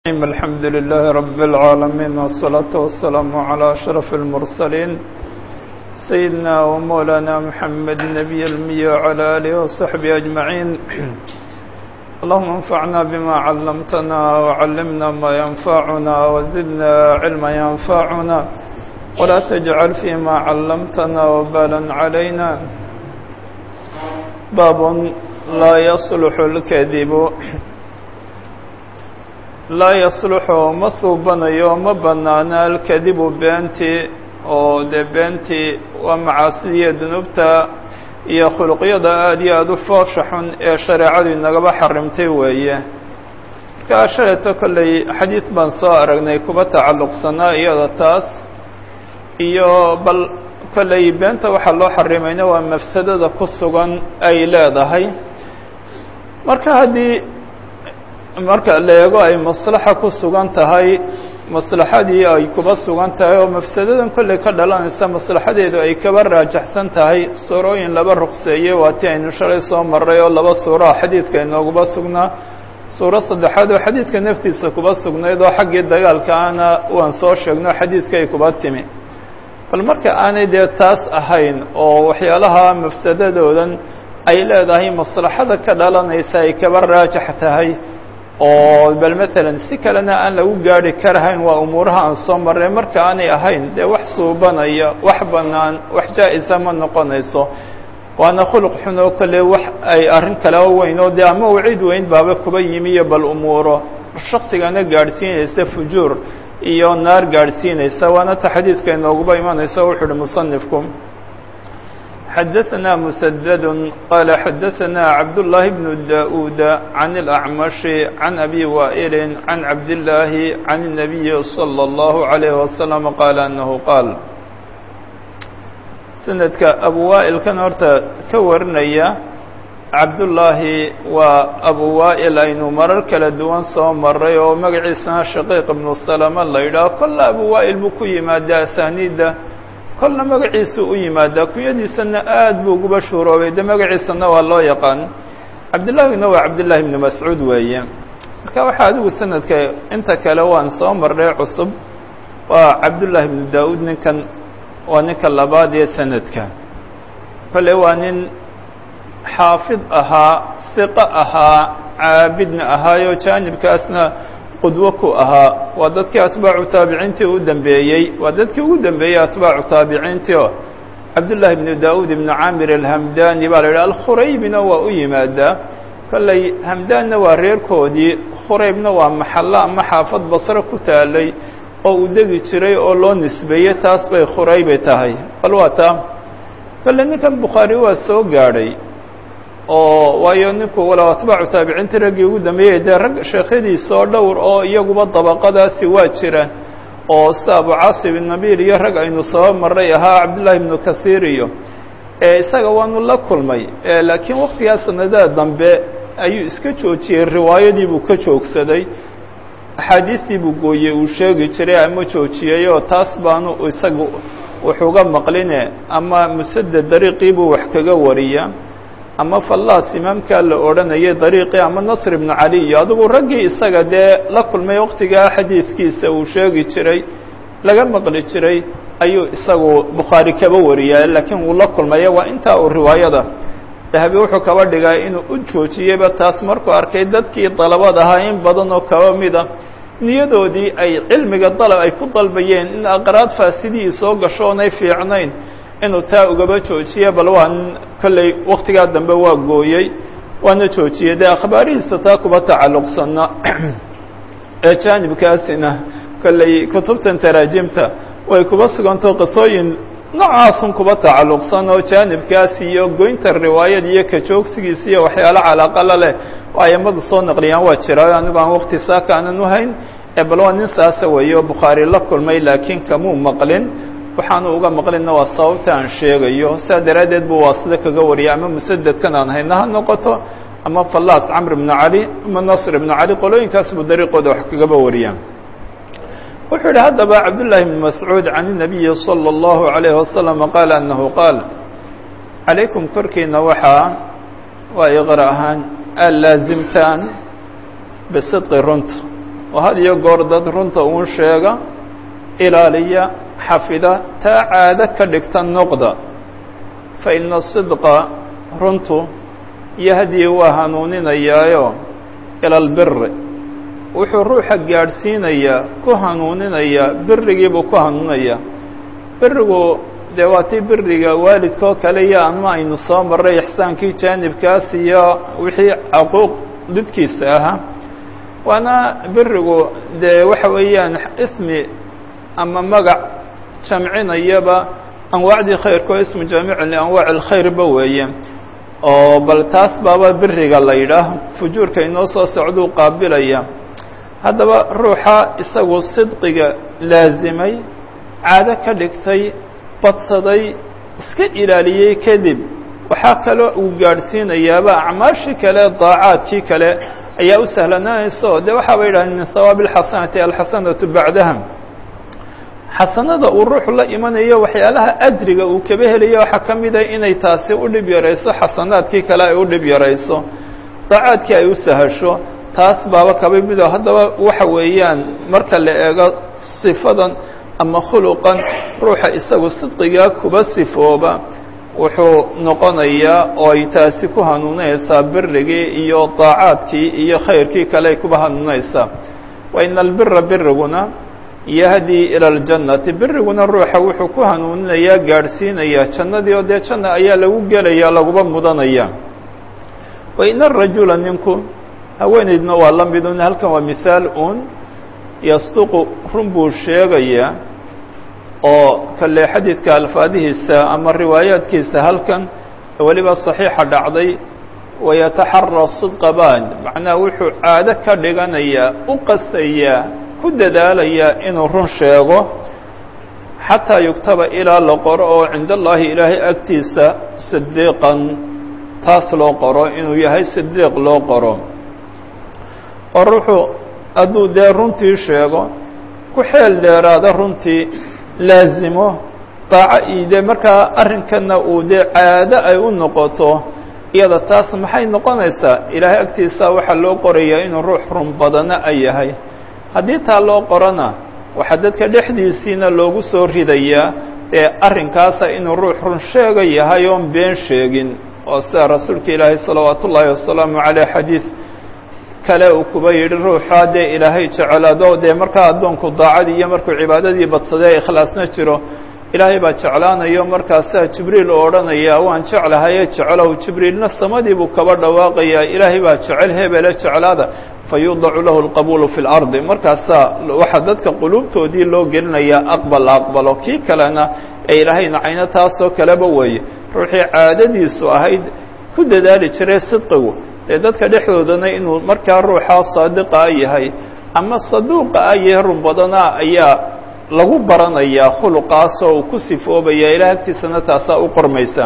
الحمد لله رب العالمين والصلاة والسلام على أشرف المرسلين سيدنا ومولانا محمد النبي المي وعلى آله وصحبه أجمعين اللهم انفعنا بما علمتنا وعلمنا ما ينفعنا وزدنا علما ينفعنا ولا تجعل فيما علمتنا وبالا علينا باب لا يصلح الكذب laa yasluxu ma suubanayo ma bannaana alkadibu beentii oo dee beentii waa macaasidiiyo dunuubta iyo khuluqyada aada iyo aada u foosha xun ee shareecadu inagaba xarimtay weeye markaa shaleeto kolley xadiid baan soo aragnay kuba tacalluqsanaa iyada taas iyo bal kolley beenta waxaa loo xarimayna waa mafsadada ku sugan ay leedahay marka haddii marka la eego ay maslaxa ku sugan tahay maslaxadii ay kuba sugan tahay oo mafsadadan kolley ka dhalanaysa maslaxadeedu ay kaba raajaxsan tahay suurooyin laba ruqseeyey waa tii aynu shalay soo maray oo laba suuraha xadiidka inooguba sugnaa suuro saddexaad oo xadiidka naftiisa kuba sugnayd oo xaggii dagaalka ana waan soo sheegno xadiidkay kuba timi bal marka aanay dee taas ahayn oo waxyaalaha mafsadadoodan ay leedahay maslaxada ka dhalanaysa ay kaba raajax tahay oo bal matalan si kalena aan lagu gaari karahayn waa umuuraha aan soo marray marka aanay ahayn dee wax suubanaya wax bannaan wax jaa-isa ma noqonayso waana khuluq xun oo kale wax ay arrin kaleo weyn oo dee ama waciid weyn baaba kuba yimi iyo bal umuuro shaksigana gaadhsiinaysa fujuur iyo naar gaadhsiinaysa waana ta xadiidka inooguba imanayso wuxu uhi musanifku xdثna مسدد qال xdثna cبدالله بن داود عن الأعمش عن أbي وائل عن عبد الله عن النبي صلى الله عليه وسلم qال أنه qاaل سندka أbو وائل kan horta ka warinaya cabdاللahi waa أbو وائل aynu marar kala duwan soo maray oo magaciisana شhقيq بن سلمة la yidhaho kola أbو وائل buu ku yimaada أسانida kolna magaciisu u yimaadaa kunyadiisana aad buu uguba shuuroobay de magaciisana waa loo yaqaan cabdillahina waa cabdillahi ibnu mascuud weeye marka waxaa adigu sanadka inta kale waan soo marray cusub waa cabdullahi ibnu daa-uud ninkan waa ninka labaad ee sanadka kole waa nin xaafid ahaa hiqo ahaa caabidna ahaayo jaanibkaasna qudwo ku ahaa waa dadkii atbaacu taabiciintii u dambeeyey waa dadkii ugu dambeeyey atbaacu taabiciintii oo cabdullaahi ibnu daa-uud ibnu caamir alhamdani baa la yidhaha alkhuraybina waa u yimaadaa kolley hamdaanna waa reerkoodii khuraybna waa maxallo ama xaafad basro ku taalay oo uu degi jiray oo loo nisbeeyey taas bay khuraybay tahay bal waa taa kolley ninkan bukhaari waa soo gaadhay oo waayo ninku walow atbaacu taabiciinta raggii ugu dambeeyey dee rag sheekhadiisa oo dhowr oo iyaguba dabaqadaasi waa jiraan oo sida abu caasib inabiil iyo rag aynu soo maray ahaa cabdullaahi ibnu kathiir iyo isaga waanu la kulmay laakiin waktigaa sanadaha dambe ayuu iska joojiyey riwaayadii buu ka joogsaday axaadiistii buu gooyey uu sheegi jiray ama joojiyey oo taas baanu isaga wuxuuga maqline ama musaded dariiqii buu wax kaga wariya ama fallaas imaamkaa la odhanayay dariiqii ama nasr ibnu cali iyo adigu raggii isaga dee la kulmay waktigaa xadiidkiisa uu sheegi jiray laga maqli jiray ayuu isagu bukhaari kaba wariyaa laakiin wuu la kulmaya waa intaa uu riwaayada dahabi wuxuu kaba dhigaa inuu u joojiyeyba taas markuu arkay dadkii dalabad ahaa in badan oo kaba mida niyadoodii ay cilmiga dalab ay ku dalbayeen in aqraad faasidihii soo gasho oonay fiicnayn inuu taa ugaba joojiye bal waa kolley waktigaa dambe waa gooyey waana joojiyey dee akhbaarihiisa taa kuba tacalluqsana ee jaanibkaasina kolley kutubtan taraajimta way kuba sugantao qisooyin noocaasun kuba tacalluqsan oo jaanibkaas iyo goynta riwaayad iyo ka joogsigiisa iyo waxyaalo calaaqala leh oo aimadu soo naqliyaan waa jira anigu aan wakti saaka aanan uhayn ee bal waa nin saasa weeye oo bukhaari la kulmay laakiin kamuu maqlin waxaanu uga maqlina waa sababta aan sheegayo saa daraaddeed buu waasida kaga wariyay ama musadedkan aan hayna ha noqoto ama fallaas camr ibnu cali ama nasr ibnu cali qolooyinkaas buu dariiqooda wax kagaba wariyaa wuxuu yihi haddaba cabdullaahi ibnu mascuud can الnabiyi salى اllahu عalayh wasalam qaala anahu qaal calaykum korkiina waxaa waa iqra ahaan aad laasimtaan bisidqi runta oo had iyo goor dad runta uun sheega ilaaliya xafida taa caado ka dhigta noqda fa ina sidqa runtu yahdii waa hanuuninayaayo ila albiri wuxuu ruuxa gaadhsiinayaa ku hanuuninayaa birigiibuu ku hanuuninayaa birigu dee waa tii biriga waalidkoo kale iyo ama aynu soo marray ixsaankii jaanibkaas iyo wixii caquuq didkiisa ahaa waana birigu dee waxa weeyaan ismi ama magac jamcinayaba anwaacdii khayrka oo ismu jaamicun lianwaaci alkhayrba weeye oo bal taas baaba biriga la yidhaah fujuurka inoo soo socduu qaabilaya haddaba ruuxa isagu sidqiga laasimay caado ka dhigtay badsaday iska ilaaliyey kadib waxaa kaloo uu gaadhsiinayaaba acmaashii kale daacaadkii kale ayaa u sahlanaanaysa oo dee waxaaba yidhahdeen min hawaabi alxasanati alxasanatu bacdaha xasanada uu ruuxu la imanayo waxyaalaha ajriga uu kaba helayo waxaa ka mida inay taasi u dhib yarayso xasanaadkii kale ay u dhib yarayso daacaadkii ay u sahasho taas baaba kaba mido haddaba waxa weeyaan marka la eego sifadan ama khuluqan ruuxa isagu sidqigaa kuba sifooba wuxuu noqonayaa oo ay taasi ku hanuunaysaa birigii iyo daacaadkii iyo khayrkii kale ay kuba hanuunaysaa wa ina albira biriguna yahdii ila aljannati biriguna ruuxa wuxuu ku hanuuninayaa gaadhsiinayaa jannadii oo dee janna ayaa lagu gelaya laguba mudanaya wa ina arajula ninku haweenaydna waa la midun halkan waa mithaal un yasduqu run buu sheegayaa oo kale xadiidka alfaadihiisa ama riwaayaadkiisa halkan weliba saxiixa dhacday wayataxara sidqa baan macnaha wuxuu caado ka dhiganayaa u qastayaa ku dadaalayaa inuu run sheego xataa yugtaba ilaa la qoro oo cinda allaahi ilaahay agtiisa sidiiqan taas loo qoro inuu yahay sidiiq loo qoro oo ruuxu hadduu dee runtii sheego ku xeel dheeraada runtii laazimo daaco iyo dee markaa arrinkanna uu dee caado ay u noqoto iyada taas maxay noqonaysaa ilaahay agtiisa waxaa loo qorayaa inuu ruux run badana ay yahay haddii taa loo qorona waxaa dadka dhexdiisiina loogu soo ridayaa ee arrinkaasa inuu ruux run sheega yahay oon been sheegin oo sida rasuulka ilaahay salawaatu ullaahi wasalaamu caleyh xadiid kale uu kuba yidhi ruuxaa dee ilaahay jeclaado dee markaa addoonku daacadii iyo markuu cibaadadii badsadee ikhlaasna jiro ilaahay baa jeclaanayo markaasaa jibriil oo odhanaya waan jeclahaye jeclow jibriilna samadii buu kaba dhawaaqayaa ilaahay baa jecel hebele jeclaada fayudacu lahu alqabuulu fi lardi markaasaa waxaa dadka quluubtoodii loo gelinayaa aqbal aqbalo kii kalena ee ilaahay nacayno taasoo kaleba weeye ruuxii caadadiisu ahayd ku dadaali jiray sidqigu dee dadka dhexdoodana inuu markaa ruuxaa saadiqa a yahay ama saduuqa a yahay run badana ayaa lagu baranayaa khuluqaasoo uu ku sifoobaya ilaah agtiisana taasaa u qormaysa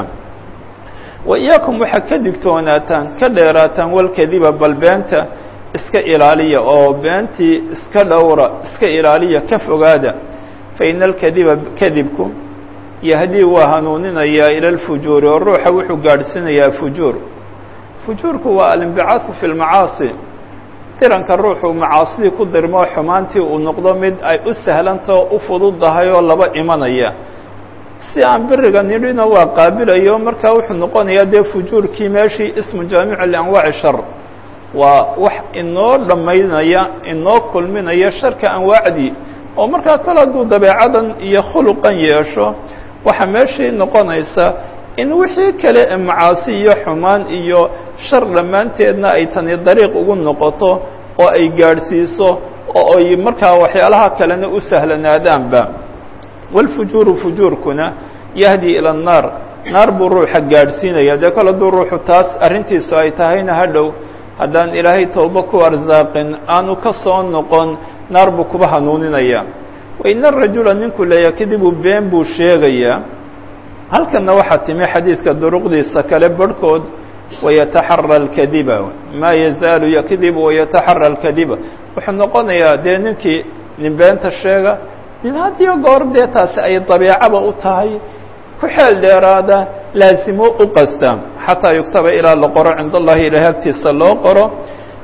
wa iyaakum waxaa ka digtoonaataan ka dheeraataan walkadiba bal beenta iska ilaaliya oo beentii iska dhowra iska ilaaliya ka fogaada fa ina alkadiba kadibku yahdii waa hanuuninayaa ila alfujuuri oo ruuxa wuxuu gaadhsiinayaa fujuur fujuurku waa alinbicaahu fi lmacaasi diranka ruuxuu macaasidii ku dirmoo xumaantii uu noqdo mid ay u sahlantao u fududdahay oo laba imanaya si aan biriga nidhina waa qaabilayo markaa wuxuu noqonayaa dee fujuurkii meeshii ismu jaamicu lianwaaci shar waa wax inoo dhammaynaya inoo kulminaya sharka anwaacdii oo markaa kale hadduu dabeecadan iyo khuluqan yeesho waxaa meeshii noqonaysa in wixii kale ee macaasi iyo xumaan iyo shar dhammaanteedna ay tani dariiq ugu noqoto oo ay gaadhsiiso oo ay markaa waxyaalaha kalena u sahlanaadaanba walfujuuru fujuurkuna yahdi ila annaar naar buu ruuxa gaadhsiinaya dee kale hadduu ruuxu taas arrintiisu ay tahayna hadhow haddaan ilaahay tooba ku arsaaqin aanu ka soo noqon naar buu kuba hanuuninaya wa ina arajula ninku leeyahay kadibuu been buu sheegayaa halkanna waxaa timi xadiidka duruqdiisa kale barhkood wayataxara alkadiba maa yazaalu yakdibu wayataxara alkadiba wuxuu noqonayaa dee ninkii nin beenta sheega nin hadiyo goor dee taasi ay dabiicaba u tahay ku xeel dheeraada laasimo u qasta xataa yuktaba ilaa la qoro cinda allahi ilahay agtiisa loo qoro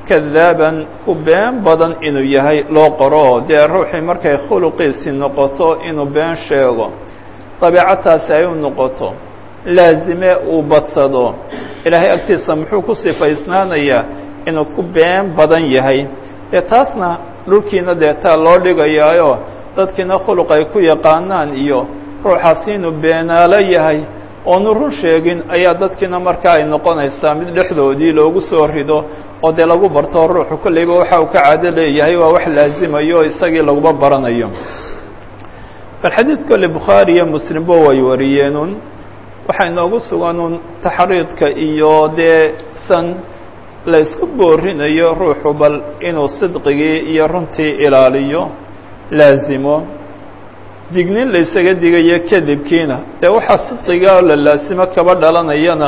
kadaaban ku been badan inuu yahay loo qoro dee ruuxii markay khuluqiisii noqoto inuu been sheego dabiicataasi ay u noqoto laazime uu badsado ilaahay agtiisa muxuu ku sifaysnaanayaa inuu ku been badan yahay dee taasna dhulkiina dee taa loo dhigayaayo dadkiina khuluq ay ku yaqaanaan iyo ruuxaasi inuu beenaalo yahay oonu run sheegin ayaa dadkiina markaa ay noqonaysaa mid dhexdoodii loogu soo rido oo dee lagu barto ruuxu kolleyba waxa uu ka caado leeyahay waa wax laazimayo o isagii laguba baranayo bal xadiid kolle bukhaari iyo muslimba way wariyeenun waxaa inoogu suganun taxriidka iyo dee san la isku boorinayo ruuxu bal inuu sidqigii iyo runtii ilaaliyo laazimo dignin la ysaga digayo kadibkiina dee waxaa sidqiga oo la laasimo kaba dhalanayana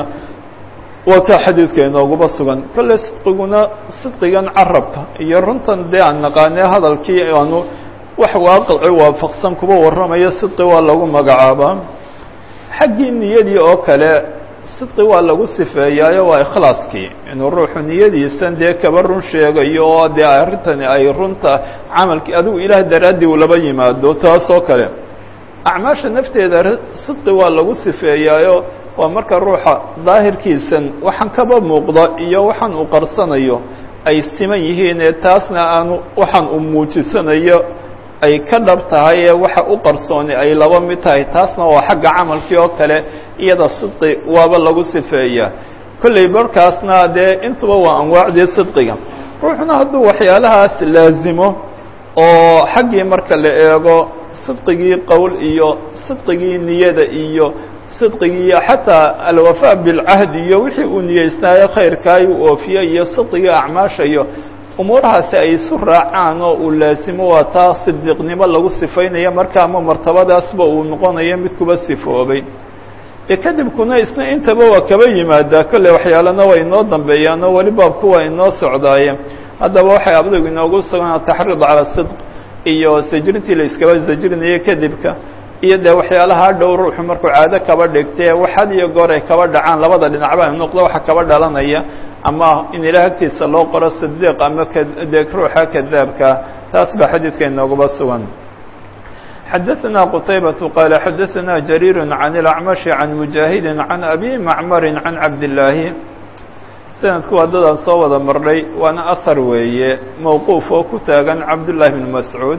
waa kaa xadiidka inooguba sugan kolle sidqiguna sidqigan carabka iyo runtan dee aan naqaanee hadalkii aanu wax waaqici waafaqsan kuba warramayo sidqi waa lagu magacaabaa xaggii niyadii oo kale sidqi waa lagu sifeeyaayo waa ikhlaaskii inuu ruuxu niyadiisan dee kaba run sheegayo oo dee arrintani ay runta camalkii adigu ilaah daraaddii uu laba yimaado taas oo kale acmaasha nafteeda sidqi waa lagu sifeeyaayo waa marka ruuxa daahirkiisan waxaan kaba muuqda iyo waxaan uu qarsanayo ay siman yihiin ee taasna aanu waxaan uu muujisanayo ay ka dhab tahay ee waxa u qarsooni ay laba mid tahay taasna waa xagga camalkii oo kale iyada sidqi waaba lagu sifeeyaa kolley markaasna dee intuba waa anwaacdii sidqiga ruuxuna hadduu waxyaalahaas laazimo oo xaggii marka la eego sidqigii qowl iyo sidqigii niyada iyo sidqigii xataa alwafaa bilcahdi iyo wixii uu niyeysnaayo khayrkaay uu oofiye iyo sidqigii acmaasha iyo umuurahaasi ay isu raacaan oo uu laasimo waa taa sidiiqnimo lagu sifaynaya marka ama martabadaasba uu noqonayo mid kuba sifoobay dee kadibkuna isna intaba waa kaba yimaadaa kolley waxyaalana waa inoo dambeeyaan oo weli baabku waa inoo socdaaye haddaba waxay abdigu inoogu sugan ataxriid cala sidq iyo sajrintii la iskaba sajrinayay kadibka iyo dee waxyaalaha dhow ruuxu markuu caado kaba dhigtee wax had iyo goor ay kaba dhacaan labada dhinacba noqdo waxa kaba dhalanaya ama in ilaah agtiisa loo qoro sidiiq ama dee ruuxa kadaabka taas baa xadiidka inooguba sugan xadaثna qtaybaة qaala xadaثna jariir can اlacmaشhi can mujaahidi can abi macmari can cabdillaahi sanadku waa dadaan soo wada marnay waana ahar weeye mowquuf oo ku taagan cabdullaahi bn mascuud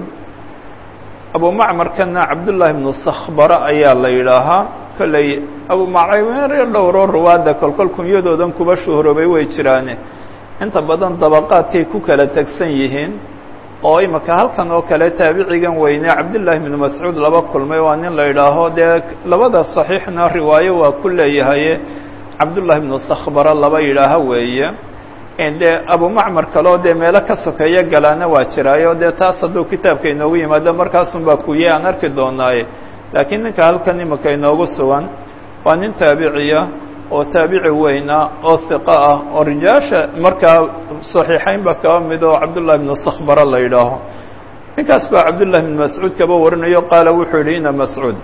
abu macmarkana cabdullaahi bnu sakhbara ayaa la yidhaahaa kolley abu macmar dhowro ruwaadda kolkol kunyadoodan kuba shuhroobay way jiraane inta badan dabaqaadkay ku kala tegsan yihiin oo imika halkan oo kale taabicigan weyne cabdullaahi bnu mascuud laba kulmay waa nin la yidhaaho dee labada saxiixna riwaayo waa ku leeyahaye cabdullaahi bnu sakhbara laba yidhaaha weeye dee abu macmar kaleo dee meelo ka sokeeyo galaana waa jiraayo dee taas hadduu kitaabka inoogu yimaado markaasun baa kuye aan arki doonaaye laakiin ninka halkan imika inoogu sugan waa nin taabiciya oo taabici weyna oo hiqa ah oo rijaasha markaa saxiixaynba kaba mid oo cabdullahi bnu sakhbara la yidhaaho ninkaas baa cabdullahi bnu mascuud kaba warinayo qaala wuxuu yidhi ina mascuud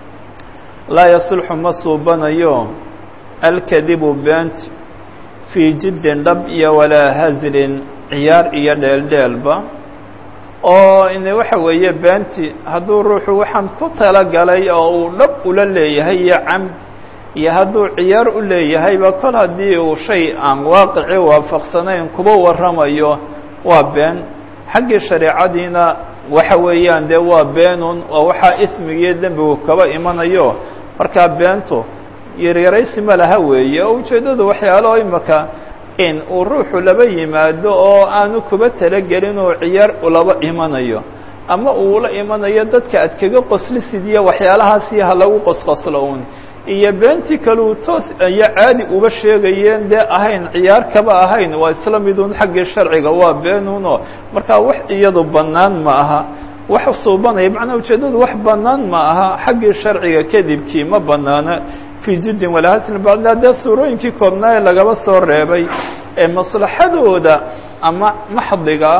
laa yasulxu ma suubanayo alkadibu beent fii jiddin dhab iyo walaa hazlin ciyaar iyo dheeldheelba oo ine waxa weeye beenti hadduu ruuxu waxaan ku talagalay oo uu dhab ula leeyahay iyo camd iyo hadduu ciyaar u leeyahayba kol haddii uu shay aan waaqici waafaqsanayn kuba warramayo waa been xaggii shareecadiina waxa weeyaan dee waa beenun oo waxaa ismigiiyo dembigu kaba imanayo markaa beentu yaryaraysi ma laha weeye oo ujeeddadu waxyaalo imaka in uu ruuxu laba yimaado oo aanu kuba talagelin oo ciyaar ulaba imanayo ama uu la imanayo dadka ad kaga qoslisidiyo waxyaalahaasi ha lagu qosqoslo un iyo beentii kaleu toos iyo caadi uba sheegayeen dee ahayn ciyaar kaba ahayn waa isla midun xaggii sharciga waa beenuno markaa wax iyadu bannaan ma aha wax suubanaya macnaa ujeeddadu wax bannaan ma aha xaggii sharciga kadibkii ma bannaana fii jiddin walahasn bacda dee suurooyinkii koobnaa ee lagaba soo reebay ee maslaxadooda ama maxdiga ah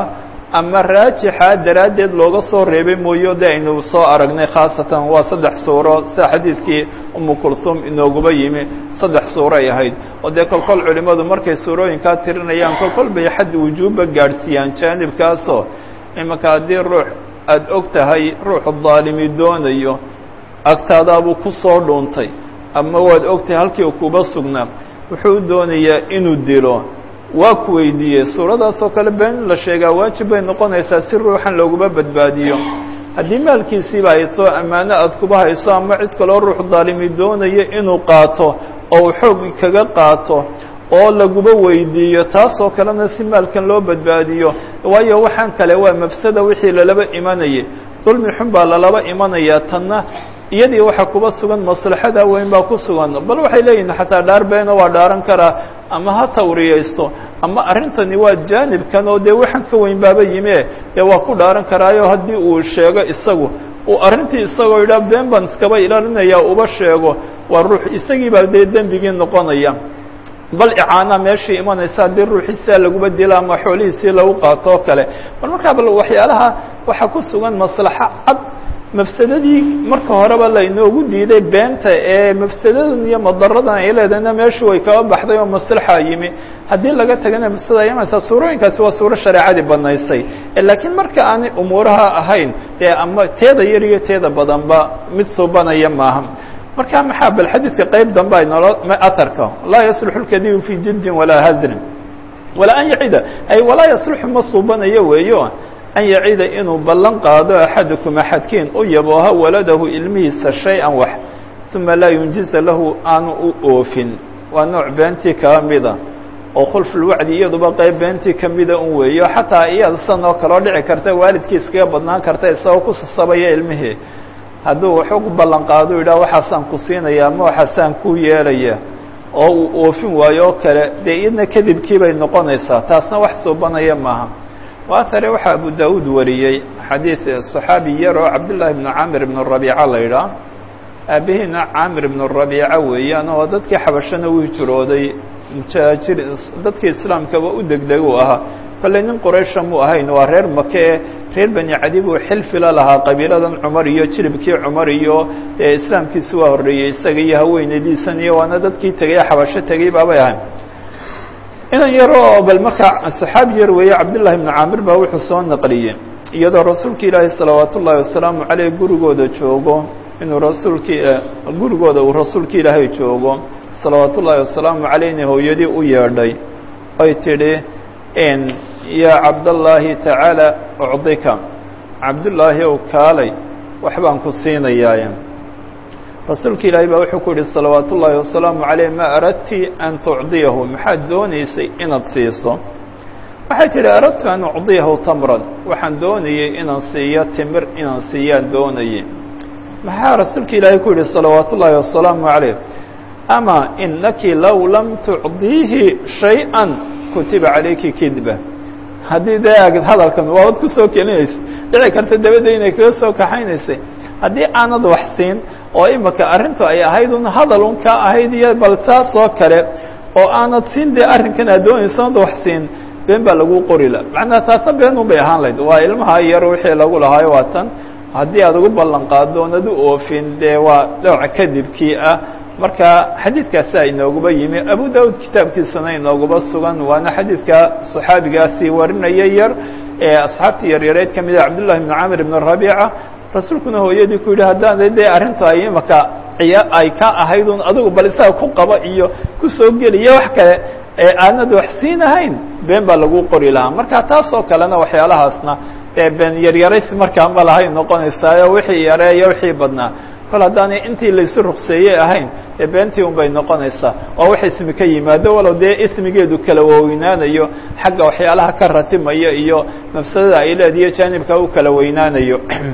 ama raajixa daraaddeed looga soo reebay mooyo de aynu soo aragnay khaasatan waa saddex suuro sida xadiidkii umu kulhum inooguba yimi saddex suuro ay ahayd oo dee kolkol culimmadu markay suurooyinkaa tirinayaan kolkol bay xad wujuubba gaadhsiiyaan jaanibkaasoo imanka haddii ruux aada og tahay ruuxu daalimi doonayo agtaadaabuu ku soo dhuuntay ama waad ogtahay halkii u kuba sugnaa wuxuu doonayaa inuu dilo waa ku weydiiyey suuradaasoo kale been in la sheegaa waajib bay noqonaysaa si ruuxan looguma badbaadiyo haddii maalkiisiiba hayso ammaano aad kuba hayso ama cid kaloo ruux daalimi doonayo inuu qaato oo uu xoog kaga qaato oo laguba weydiiyo taasoo kalena si maalkan loo badbaadiyo waayo waxaan kale waa mafsada wixii lalaba imanayay dulmi xun baa lalaba imanayaa tanna iyadii waxaa kuba sugan maslaxada weyn baa ku sugan bal waxay leeyihin xataa dhaar beena waa dhaaran karaa ama ha tawriyaysto ama arrintani waa jaanibkan oo dee waxaan ka weyn baaba yime dee waa ku dhaaran karaayo haddii uu sheego isagu uu arrintii isagoo yidhaha been baan iskaba ilaalinaya uba sheego waa ruux isagii baa dee dembigii noqonaya bal icaana meeshii imanaysa haddii ruuxiisaa laguba dila ama xoolihiisii lagu qaato oo kale bal markaa bal waxyaalaha waxaa ku sugan maslaxo cad mafsadadii marka horeba lainoogu diiday beenta ee mafsadadan iyo madaradan ay leedahayna meeshu way kaba baxday oo maslaxa yimi haddii laga tagana mafsada imanaysaa suurooyinkaasi waa suuro shareecadii banaysay laakiin marka aanay umuuraha ahayn dee ama teeda yar iyo teeda badanba mid suubanaya maaha marka maxaa bal xadiidka qeyb dambe ay nolo aharka laa yasluxu lkadibu fi jiddin walaa hazrin walaa an yacida ay walaa yasluxu ma suubanayo weeyo an yacida inuu ballan qaado axadukum axadkiin u yabooha waladahu ilmihiisa shay-an wax uma laa yunjiza lahu aanu u oofin waa nooc beentii kaba mida oo khulfulwacdi iyaduba qeyb beentii kamida un weeyo xataa iyada san oo kaloo dhici karta waalidkii iskaga badnaan karta isagoo ku sasabaya ilmihii hadduu waxu ku ballan qaado yidhah waxaasaan ku siinaya ama waxaasaan ku yeelaya oo uu oofin waayo oo kale dee iyadna kadibkii bay noqonaysaa taasna wax suubanaya maaha waatare waxaa abu daawuud wariyey xadiid صaxaabi yar oo cabdullaahi bnu camir ibnu rabiica la yidhaah aabihiina camir ibnu rabiica weeyaan oo dadkii xabashana u hijrooday mujaajir dadkii islaamkaba u degdeg u ahaa kolley nin quraysha mu ahayn waa reer make ee reer bani cadi buu xilfila lahaa qabiiladan cumar iyo jiribkii cumar iyo islaamkiisi waa horreeyey isaga iyo haweenadiisan iyo waana dadkii tegay xabasho tegey baabay ahayn inan yar oo bal markaa saxaabi yar weeye cabdullahi ibnu caamir baa wuxuu soo naqliyey iyadoo rasuulka ilaahi salawaat ullaahi wasalaamu caleyh gurigooda joogo inuu rasuulkii gurigooda uu rasuulka ilaahay joogo salawaat ullaahi wasalaamu caleyhna hooyadii u yeedhay oy tidhi yaa cabdallaahi tacaala ucdika cabdullaahi ow kaalay waxbaan ku siinayaaye rasuulka ilaahay baa wuxuu ku yihi salawaat ullaahi wasalaamu caleyh ma aradti an tucdiyahu maxaad doonaysay inaad siiso waxay tidhi aradtu an ucdiyahu tamran waxaan doonayey inaan siiyo timir inaan siiyaan doonayey maxaa rasuulka ilaahay ku yihi salawaat ullaahi wasalaamu caleyh ama inaki low lam tucdiihi shay-a kutiba calayki kidba haddii dee aagid hadalkan waabad ku soo kelinaysa dhici karta dabadda inay kaga soo kaxaynaysay haddii aanad wax siin oo imika arrintu ay ahayd un hadal un kaa ahayd iyo bal taas oo kale oo aanad siin dee arrinkan aad doonayso ad wax siin been baa lagu qori la macnaha taasna been un bay ahaan lahayd waa ilmaha yar wixii lagu lahaayo waa tan haddii aad ugu ballan qaado oonad u oofin dee waa dhowca kadibkii ah marka xadiidkaasaa inooguba yimi abu daud kitaabkiisana inooguba sugan waana xadiidka صaxaabigaasi warinaya yar ee asxaabtii yaryareed ka mida cabdullahi bn camir ibn rabiica rasuulkuna hooyadii ku yidhi haddaan dee arrintu ay imaka ciya ay ka ahayd un adigu bal isaga ku qaba iyo kusoo geliya wax kale ee aanad wax siinahayn been baa lagu qori lahaa marka taas oo kalena waxyaalahaasna ee been yaryaraysi markaa ma lahay noqonaysaayo wixii yareeyo wixii badnaa kol haddaanay intii laysu rukseeyey ahayn ee beentii un bay noqonaysaa oo wax ismi ka yimaado walow dee ismigeedu kala weynaanayo xagga waxyaalaha ka ratimaya iyo mafsadada ay leediyo jaanibka u kala weynaanayo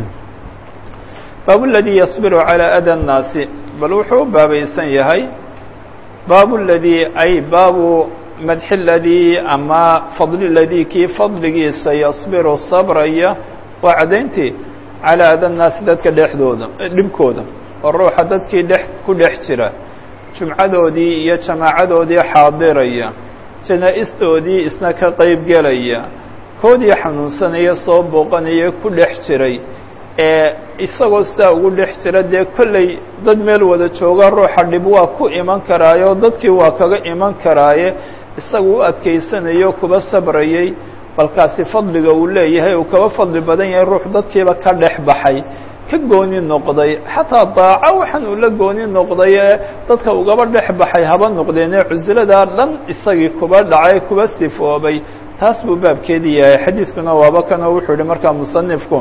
baab اladii yصbiru calى ada الnaasi bal wuxuu u baabaysan yahay baab ladii ay baabu madxi ladii ama fadli ladii kii fadligiisa yصbiru sabraya waa cadayntii calى ada الnaasi dadka dhexdooda dhibkooda oo ruuxa dadkii dhex ku dhex jira jumcadoodii iyo jamaacadoodii xaadiraya janaa-istoodii isna ka qeyb gelaya koodii xanuunsanaya soo booqanaya ku dhex jiray ee isagoo sidaa ugu dhex jira dee kolley dad meel wada jooga ruuxa dhib waa ku iman karaayo dadkii waa kaga iman karaaye isagu u adkaysanayo kuba sabrayey balkaasi fadliga uu leeyahay uu kaba fadli badan yahay ruux dadkiiba ka dhex baxay ka gooni noqday xataa daaco waxaan uu la gooni noqday ee dadka ugaba dhex baxay haba noqdeenee cusiladaa dhan isagii kuba dhacay kuba sifoobay taas buu baabkeedii yahay xadiidkuna waaba kanoo wuxuu yihi markaa musanifku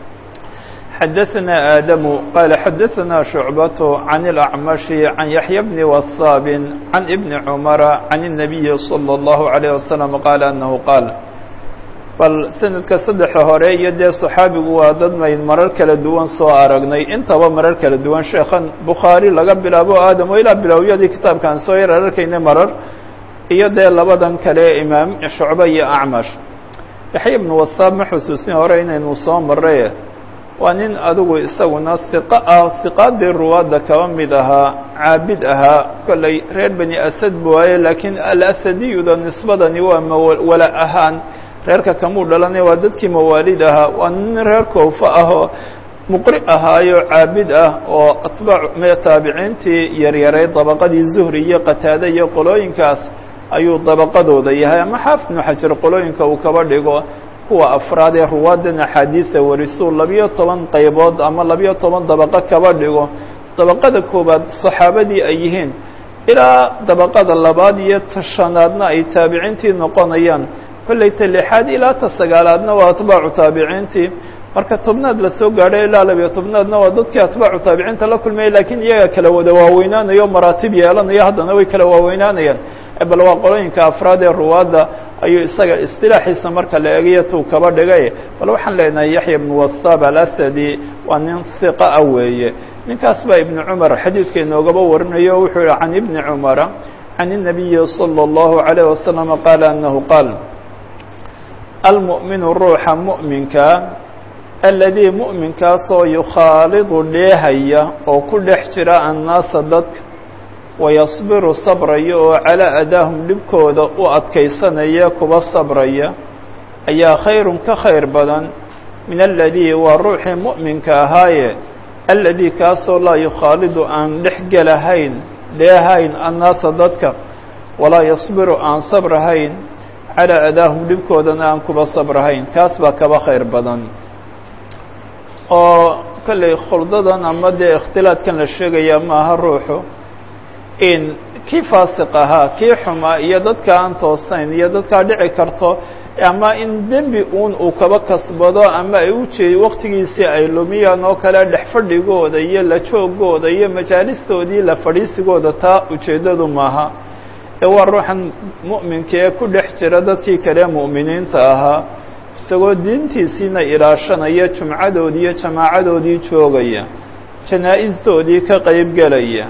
xadaثna aadamu qaala xadaثna shucbaة can اlأcmashi can yaxya bni wasaabin can ibni cumara can الnabiyi slى اllahu عalيه wasalam qaala anahu qaal bal sanadka saddexa hore iyo dee saxaabigu waa dad mayd marar kala duwan soo aragnay intaba marar kala duwan sheekhan bukhaari laga bilaabo aadam o ilaa bilowyadii kitaabkaan soo yar ararkayna marar iyo dee labadan kale imaam shucbe iyo acmash yaxya ibnu wasaab ma xusuusin hore inaynu soo maray waa nin adigu isaguna hiqa ah hiqaadii ruwaadda kaba mid ahaa caabid ahaa kollay reer bani asad bu waaye laakiin alasadiyuda nisbadani waa mawala ahaan reerka kamuu dhalanay waa dadkii mawaalid ahaa waa nin reer koofa ahoo muqri ahaayo caabid ah oo atbaac taabiciintii yaryaray dabaqadii zuhri iyo qataade iyo qolooyinkaas ayuu dabaqadooda yahay ama xaafid ibnu xajar qolooyinka uu kaba dhigo kuwa afraad ee ruwaadan axaadiisa warisuu labiyo toban qaybood ama labiyo toban dabaqo kaba dhigo dabaqada koowaad saxaabadii ay yihiin ilaa dabaqada labaad iyo tashanaadna ay taabiciintii noqonayaan kollay ta lixaad ilaa ta sagaalaadna waa atbaacu taabiciintii marka tobnaad lasoo gaadhay ilaa labiyo tobnaadna waa dadkii atbaacu taabiciinta la kulmayay lakiin iyaga kala wada waaweynaanayo maraatib yeelanayo haddana way kala waaweynaanayaan bal waa qolooyinka afraad ee ruwaadda ayuu isaga istilaaxiisa marka la eegayo tuu kaba dhigay bal waxaan leenahay yaxya ibnu wasaab alasadi waa nin hiqa ah weeye ninkaas baa ibnu cumar xadiidka inoogaba warinayo wuxuu yihi can ibni cumara can الnabiyi salى اllahu عalيه wasalam qaala anahu qaal almu'minu ruuxa mu'minka aladii mu'minkaasoo yukhaalidu dheehaya oo ku dhex jira annaasa dadka wayasbiru sabraya oo calaa adaahum dhibkooda u adkaysanaya kuba sabraya ayaa khayrun ka khayr badan min aladii waa ruuxii mu'minka ahaaye aladii kaasoo laa yukhaalidu aan dhex gelahayn dheehayn annaasa dadka walaa yasbiru aan sabrahayn calaa adaahum dhibkoodana aan kuba sabrahayn kaas baa kaba khayr badan oo kollay khuldadan ama dee ikhtilaadkan la sheegaya maaha ruuxu in kii faasiq ahaa kii xumaa iyo dadka aan toosayn iyo dadkaa dhici karto ama in dembi uun uu kaba kasbado ama ay u jeed waktigiisii ay lumiyaan oo kale dhex fadhigooda iyo la joogooda iyo majaalistoodii la fadhiisigooda taa ujeeddadu maaha ee waa ruuxan mu'minka ee ku dhex jira dadkii kale mu'miniinta ahaa isagoo diintiisiina ilaashanaya jumcadoodii iyo jamaacadoodii joogaya janaa-istoodii ka qayb gelaya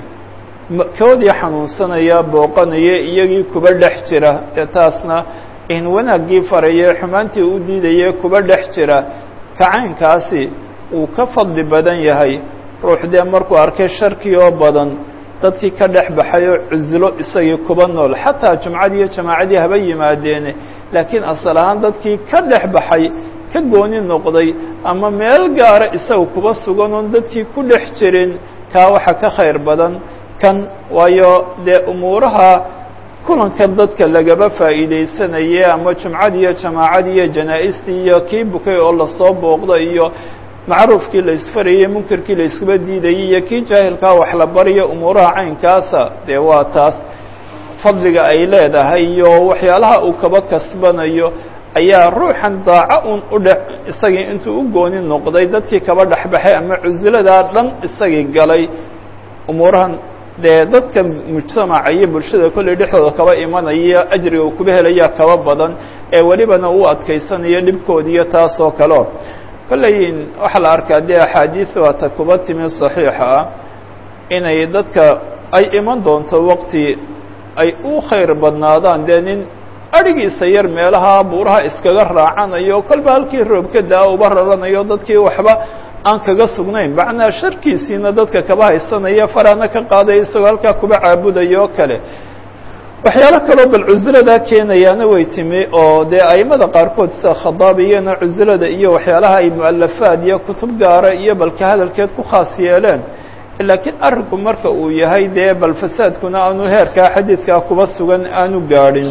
koodii xanuunsanaya booqanaya iyagii kuba dhex jira ee taasna in wanaaggii faraya xumaantii u diidaya kuba dhex jira kacaynkaasi uu ka fadli badan yahay ruux dee markuu arkay sharkii oo badan dadkii ka dhex baxay oo cuslo isagii kuba nool xataa jumcadii iyo jamaacadii haba yimaadeene laakiin asal ahaan dadkii ka dhex baxay ka gooni noqday ama meel gaara isaga kuba sugan oon dadkii ku dhex jirin kaa waxa ka khayr badan kan waayo dee umuuraha kulankan dadka lagaba faa'iidaysanaye ama jumcadii iyo jamaacadii iyo janaa-istii iyo kii bukay oo lasoo booqda iyo macruufkii la isfarayey munkarkii la iskuba diidayey iyo kii jaahilkaa wax la bariyo umuuraha caynkaasa dee waa taas fadliga ay leedahay iyo waxyaalaha uu kaba kasbanayo ayaa ruuxan daaco un u dhe isagii intuu u gooni noqday dadkii kaba dhexbaxay ama cusiladaa dhan isagii galay umuurahan dee dadka mujtamaca iyo bulshada kolley dhexdooda kaba imanaya ajriga uu kuba helaya kaba badan ee welibana uu adkaysanayo dhibkoodiiyo taas oo kaleo kolley waxaa la arkaa dee axaadiis waata kuba timi saxiixa ah inay dadka ay iman doonto waqti ay u khayr badnaadaan dee nin adhigiisa yar meelaha buuraha iskaga raacanayo kolba halkii roobka daa uba raranayo dadkii waxba aan kaga sugnayn macnaa sharkiisiina dadka kaba haysanaya farana ka qaadaya isagoo halkaa kuba caabudayo o kale waxyaalo kaloo bal cusladaa keenayaana way timi oo dee aimada qaarkood sida khadaabiyana cuslada iyo waxyaalaha ay mualafaad iyo kutub gaara iyo balka hadalkeed ku khaas yeeleen laakiin arrinku marka uu yahay dee bal fasaadkuna aanu heerkaa xadiidkaa kuba sugan aanu gaadhin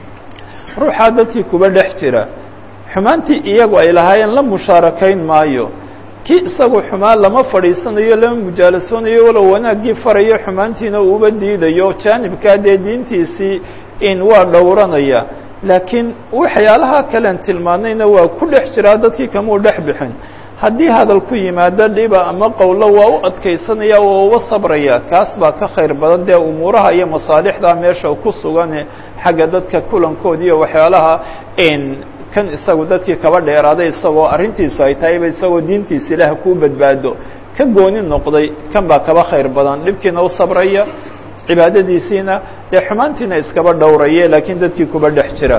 ruuxaa dadkii kuba dhex jira xumaantii iyagu ay lahaayeen la mushaarakayn maayo kii isagu xumaan lama fadhiisanayo lama mujaalasoonayo walow wanaaggii farayo xumaantiina uuba diidayo jaanibkaa dee diintiisii in waa dhowranaya laakiin waxyaalaha kalean tilmaanayna waa ku dhex jiraa dadkii kamuu dhex bixin haddii hadal ku yimaado dhiba ama qowlo waa u adkaysanaya oo uga sabraya kaas baa ka khayr badan dee umuuraha iyo masaalixda meesha ku sugane xagga dadka kulankood iyo waxyaalaha kan isagu dadkii kaba dheeraaday isagoo arrintiisu ay tahayba isagoo diintiisa ilaah kuu badbaado ka gooni noqday kan baa kaba khayr badan dhibkiina u sabraya cibaadadiisiina dee xumaantiina iskaba dhowraye laakiin dadkii kuba dhex jira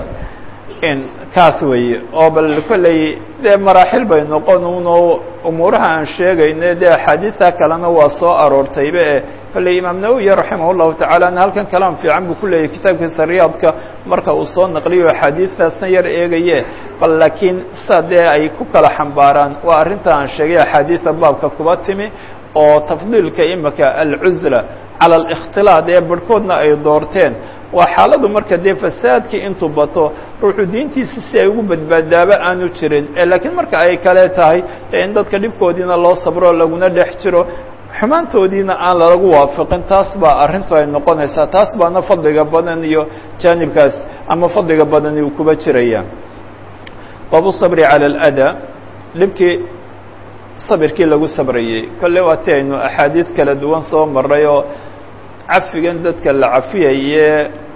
kaas weeye oo bal kolley dee maraaxil bay noqon uno umuuraha aan sheegayno dee axaadiista kalena waa soo aroortayba e kolley imaam nawowi raximah llahu tacaalana halkan kalaam fiican buu ku leeyahy kitaabkiisa riyaadka marka uu soo naqliyo axaadiistaasna yar eegaye bal laakiin sa dee ay ku kala xambaaraan waa arrinta aan sheegay axaadiista baabka kuba timi oo tafdiilka imika alcuzla cala alikhtilaad ee barhkoodna ay doorteen waa xaaladu marka dee fasaadkii intuu bato ruuxu diintiisa si ay ugu badbaadaaba aanu jirin laakiin marka ay kale tahay in dadka dhibkoodiina loo sabro laguna dhex jiro xumaantoodiina aan lalagu waafaqin taas baa arrintu ay noqonaysaa taas baana fadliga badan iyo jaanibkaas ama fadliga badani uu kuba jiraya baabu sabri cala aladaa dhibkii sabirkii lagu sabrayey kolle waati aynu axaadiid kala duwan soo maray oo cafigan dadka la cafiyaye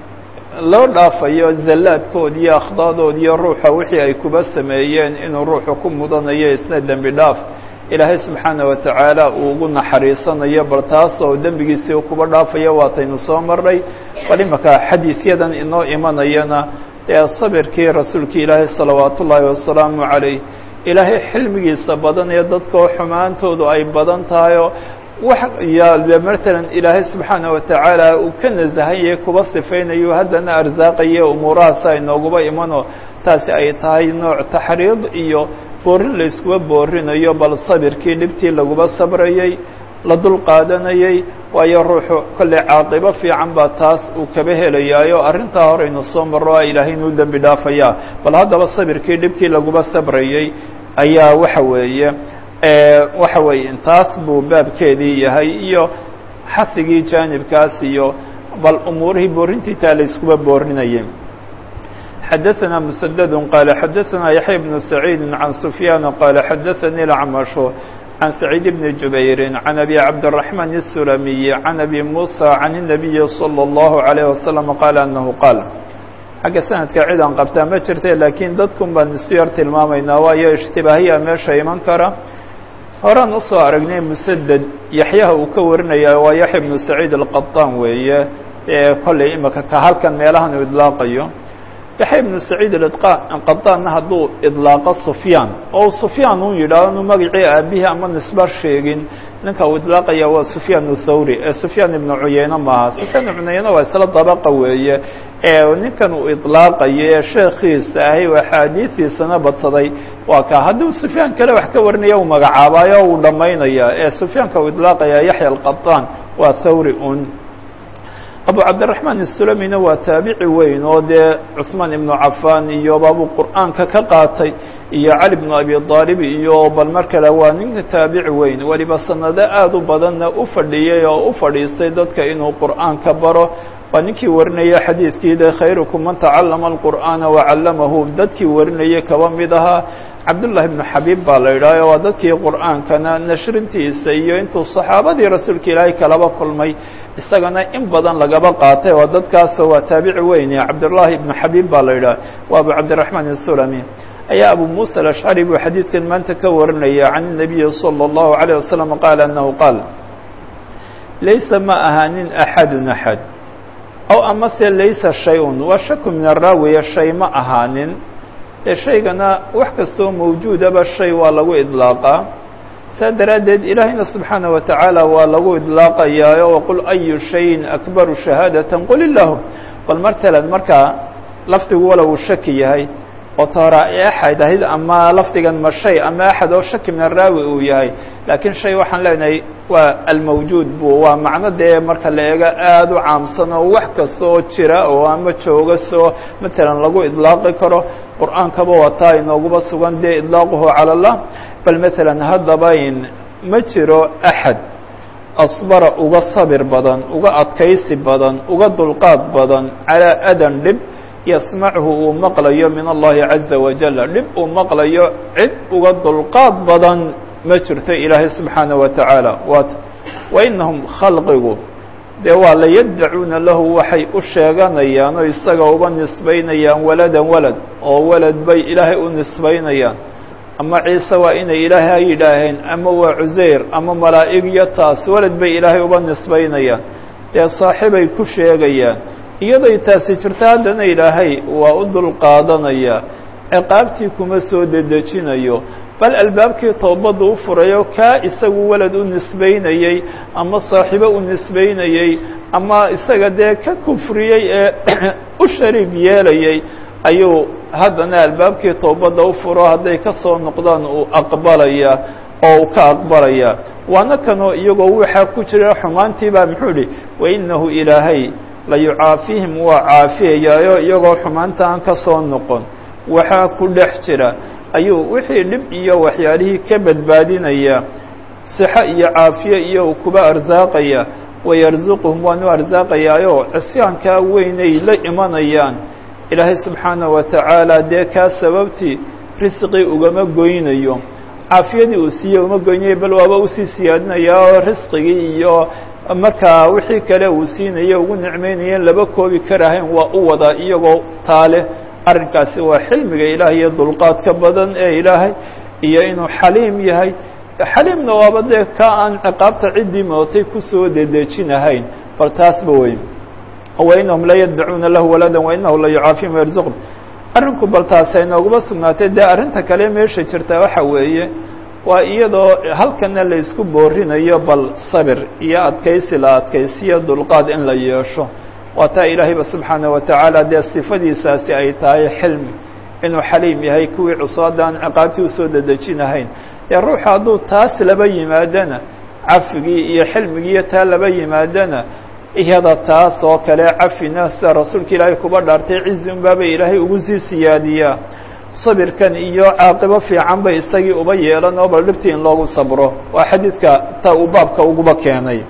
loo dhaafayo zallaadkood iyo akhdadood iyo ruuxa wixii ay kuba sameeyeen inuu ruuxu ku mudanayo isna dembi dhaaf ilaahay subxaana wa tacaala uu ugu naxariisanayo bal taas oo dembigiisii kuba dhaafayo waataynu soo maray bal imaka xadiisyadan inoo imanayana ee sabirkii rasuulkii ilaahay salawaat ullaahi wasalaamu calayh ilaahay xilmigiisa badan ee dadkoo xumaantoodu ay badan tahayoo wax yaale matalan ilaahay subxaana wa tacaala uu ka nasahaye kuba sifaynayo haddana arsaaqaye umuurahaas ay nooguba imano taasi ay tahay nooc taxriid iyo boorin la iskuba boorinayo bal sabirkii dhibtii laguba sabrayey la dul qaadanayey waayo ruuxu kolley caaqibo fiican baa taas uu kaba helayaayo arrintaa horeynu soo marro a ilaahay inuu dembi dhaafayaa bal haddaba sabirkii dhibkii laguba sabrayey ayaa waxa weeye waxa weeye intaas buu baabkeedii yahay iyo xasigii jaanibkaas iyo bal umuurihii boorintii taa la iskuba boorinayay xadaثna mسdd qال xadaثna yaحya بن سacيid عan سfyaan qال xadaثnii الأcmaشh عan سacيid بن جubayr عan أbي cabdالرحمن السulamiي عan أbي muسى عan النabiyi slى الlه عليه وsلم qال أنhu qاal xagga sanadka cid aan qabtaa ma jirta laakiin dadkun baan isu yar tilmaamaynaa waayo اجtibaahiya meesha iman kara horaan usoo aragnay msded yaxyaha uu ka warinaya waa yaحya بن سacيid الqaطan weeye ee kolley imika ka halkan meelahan uu idlaaqayo yaxya ibnu saciid qadaanna hadduu idlaaqo sufyaan oo sufyaan un yidhaahdo inu magacii aabihii ama nisba sheegin ninka uu idlaaqaya waa sufyaan thawri ee sufyaan ibnu cuyeyne maaha sufyaan ibnu cuyeyne waa isla dabaqa weeye ee ninkan uu idlaaqayo ee sheekiisa ahay oo axaadiistiisana badsaday waa ka hadduu sufyaan kale wax ka warinaya uu magacaabaayo uu dhammaynaya ee sufyaanka uu idlaaqaya yaxya alqaطaan waa thawri un abu cabdiraحmaan الsulamina waa taabici weyn oo dee cuثmaan ibnu cafan iyo baabuu qur'aanka ka qaatay iyo cali bnu abi aalib iyo bal mar kale waa ninka taabici weyn weliba sanado aad u badanna u fadhiyey oo u fadhiistay dadka inuu qur'aanka baro waa ninkii warinaya xadiidkii de khayrukum man tacalama اlqur'aana wacallamahu dadkii warinayay kaba mid ahaa cabdullahi ibnu xabiib baa la yidhahyo waa dadkii qur'aankana nashrintiisa iyo intuu saxaabadii rasuulka ilaahay kalaba kulmay isagana in badan lagaba qaatay waa dadkaasoo waa taabici weyne cabdullahi ibnu xabiib baa la yidhah waa abu cabdiraxmaan isulami ayaa abu muusa alashcari buu xadiidkan maanta ka warinaya can الnabiyi salى اllahu عalيه wasalam qaala anahu qaal laysa ma ahaanin axadun axad ow amase laysa shay-un waa shaku min araawiya shay ma ahaanin ee shaygana wax kastoo mawjuudaba shay waa lagu idlaaqaa saa daraaddeed ilaahayna subxaanaه wa tacaala waa lagu idlaaqayaayo waqul ayu shayin akbaru shahaadatan qul ilahu bal matalan markaa lafdigu wala uu shaki yahay oo toora axad ahayd ama lafdigan ma shay ama axad oo shaki min araawi uu yahay laakiin shay waxaan leenahay waa almawjuud bu waa macno dee marka la eego aada u caamsan oo wax kasta oo jira oo ama jooga soo matalan lagu idlaaqi karo qur-aankaba wataa inooguba sugan dee idlaaquhu cala allah bal matalan haddaba in ma jiro axad asbara uga sabir badan uga adkaysi badan uga dulqaad badan calaa adan dhib yasmachu uu maqlayo min allahi caza wajala dhib uu maqlayo cid uga dulqaad badan ma jirto ilaahay subxaana wa tacaala waat wa inahum khalqigu dee waa la yaddacuuna lahu waxay u sheeganayaan oo isaga uba nisbaynayaan waladan walad oo walad bay ilaahay u nisbaynayaan ama ciise waa inay ilaahay ha yidhaaheen ama waa cuseyr ama malaa'ig iyo taas walad bay ilaahay uba nisbaynayaan dee saaxibay ku sheegayaan iyaday taasi jirto haddana ilaahay waa u dulqaadanaya ciqaabtii kuma soo dedejinayo bal albaabkii toobadda u furayo kaa isagu walad u nisbaynayey ama saaxiibo u nisbaynayey ama isaga dee ka kufriyey ee u shariig yeelayey ayuu haddana albaabkii toobadda u furo hadday ka soo noqdaan uu aqbalaya oo uu ka aqbalaya waana kanoo iyagoo waxaa ku jira xumaantii baa muxuu idhi wainahu ilaahay la yucaafihim waa caafiyayaayo iyagoo xumaanta aan ka soo noqon waxaa ku dhex jira ayuu wixii dhib iyo waxyaalihii ka badbaadinaya sixo iyo caafiye iyo uu kuba arsaaqaya wayarsuquhum waanu arsaaqayaayo cisyaankaa weynay la imanayaan ilaahay subxaanaه wa tacaala dee kaa sababtii risqii ugama goynayo caafiyadii uu siiyey uma goynayo bal waaba usii siyaadinaya oo risqigii iyo markaa wixii kale uu siinayo ugu nicmeynayeen laba koobi karahayn waa u wadaa iyagoo taale arrinkaasi waa xilmiga ilaah iyo dulqaadka badan ee ilaahay iyo inuu xaliim yahay xaliimna waaba dee ka aan ciqaabta ciddii mootay kusoo dedejinahayn bal taasba wey wainahum la yaddacuuna lahu walada wainahu la yucaafihim yarzuqhum arrinku bal taasay nooguma sugnaatay dee arrinta kale meesha jirta waxa weeye waa iyadoo halkana la isku boorinayo bal sabir iyo adkaysi la adkaysiyo dulqaad in la yeesho waa taa ilaahayba subxaanaه wa tacaala dee sifadiisaasi ay tahay xilmi inuu xaliim yahay kuwii cusaada aan ciqaabtii usoo dedejinahayn dee ruuxa hadduu taas laba yimaadana cafigii iyo xilmigii iyo taa laba yimaadana iyada taas oo kale cafina sida rasuulka ilaahay kuba dhaartay cizi un baaba ilaahay ugu sii siyaadiyaa sabirkan iyo caaqibo fiican bay isagii uba yeelan oo bal dhibtii in loogu sabro waa xadiidka ta uu baabka uguba keenay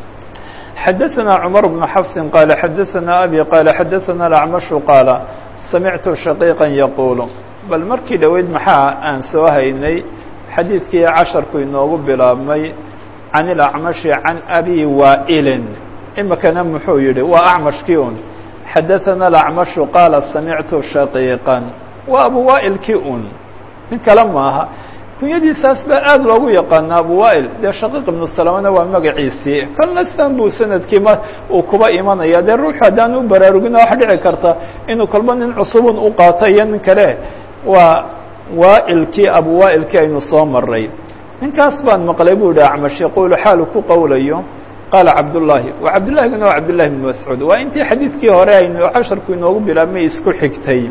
xadaثna cmar بن xفs qاaل xadaثna abي qاaل xadaثna الأcmaشhu qاaل samictu shaقيiqا yaqul bal markii dhoweyd maxaa aan soo haynay xadiidkii casharku inoogu bilaabmay can الأcmaشhi can abi waa'ilin imikana muxuu yihi waa acmashkii un xadaثana الأcmaشhu qaala samictu shaقيiqا waa abu waa'ilkii un nin kale maaha kunyadiisaas baa aada loogu yaqaana abu waa'il dee shaqiiq ibnu salamana waa magaciisii kolna sidan buu sanadkii ma uu kuba imanaya dee ruuxu haddaan u baraarugina waxa dhici karta inuu kolba nin cusubun u qaato iyo nin kale waa waa'ilkii abu waa'ilkii aynu soo maray ninkaas baan maqlay bu ihi acmash yaquulu xaalu ku qowlayo qaala cabdullaahi waa cabdullahiguna waa cabdullahi ibnu mascuud waa intii xadiidkii hore aynu casharku inoogu bilaabmay isku xigtay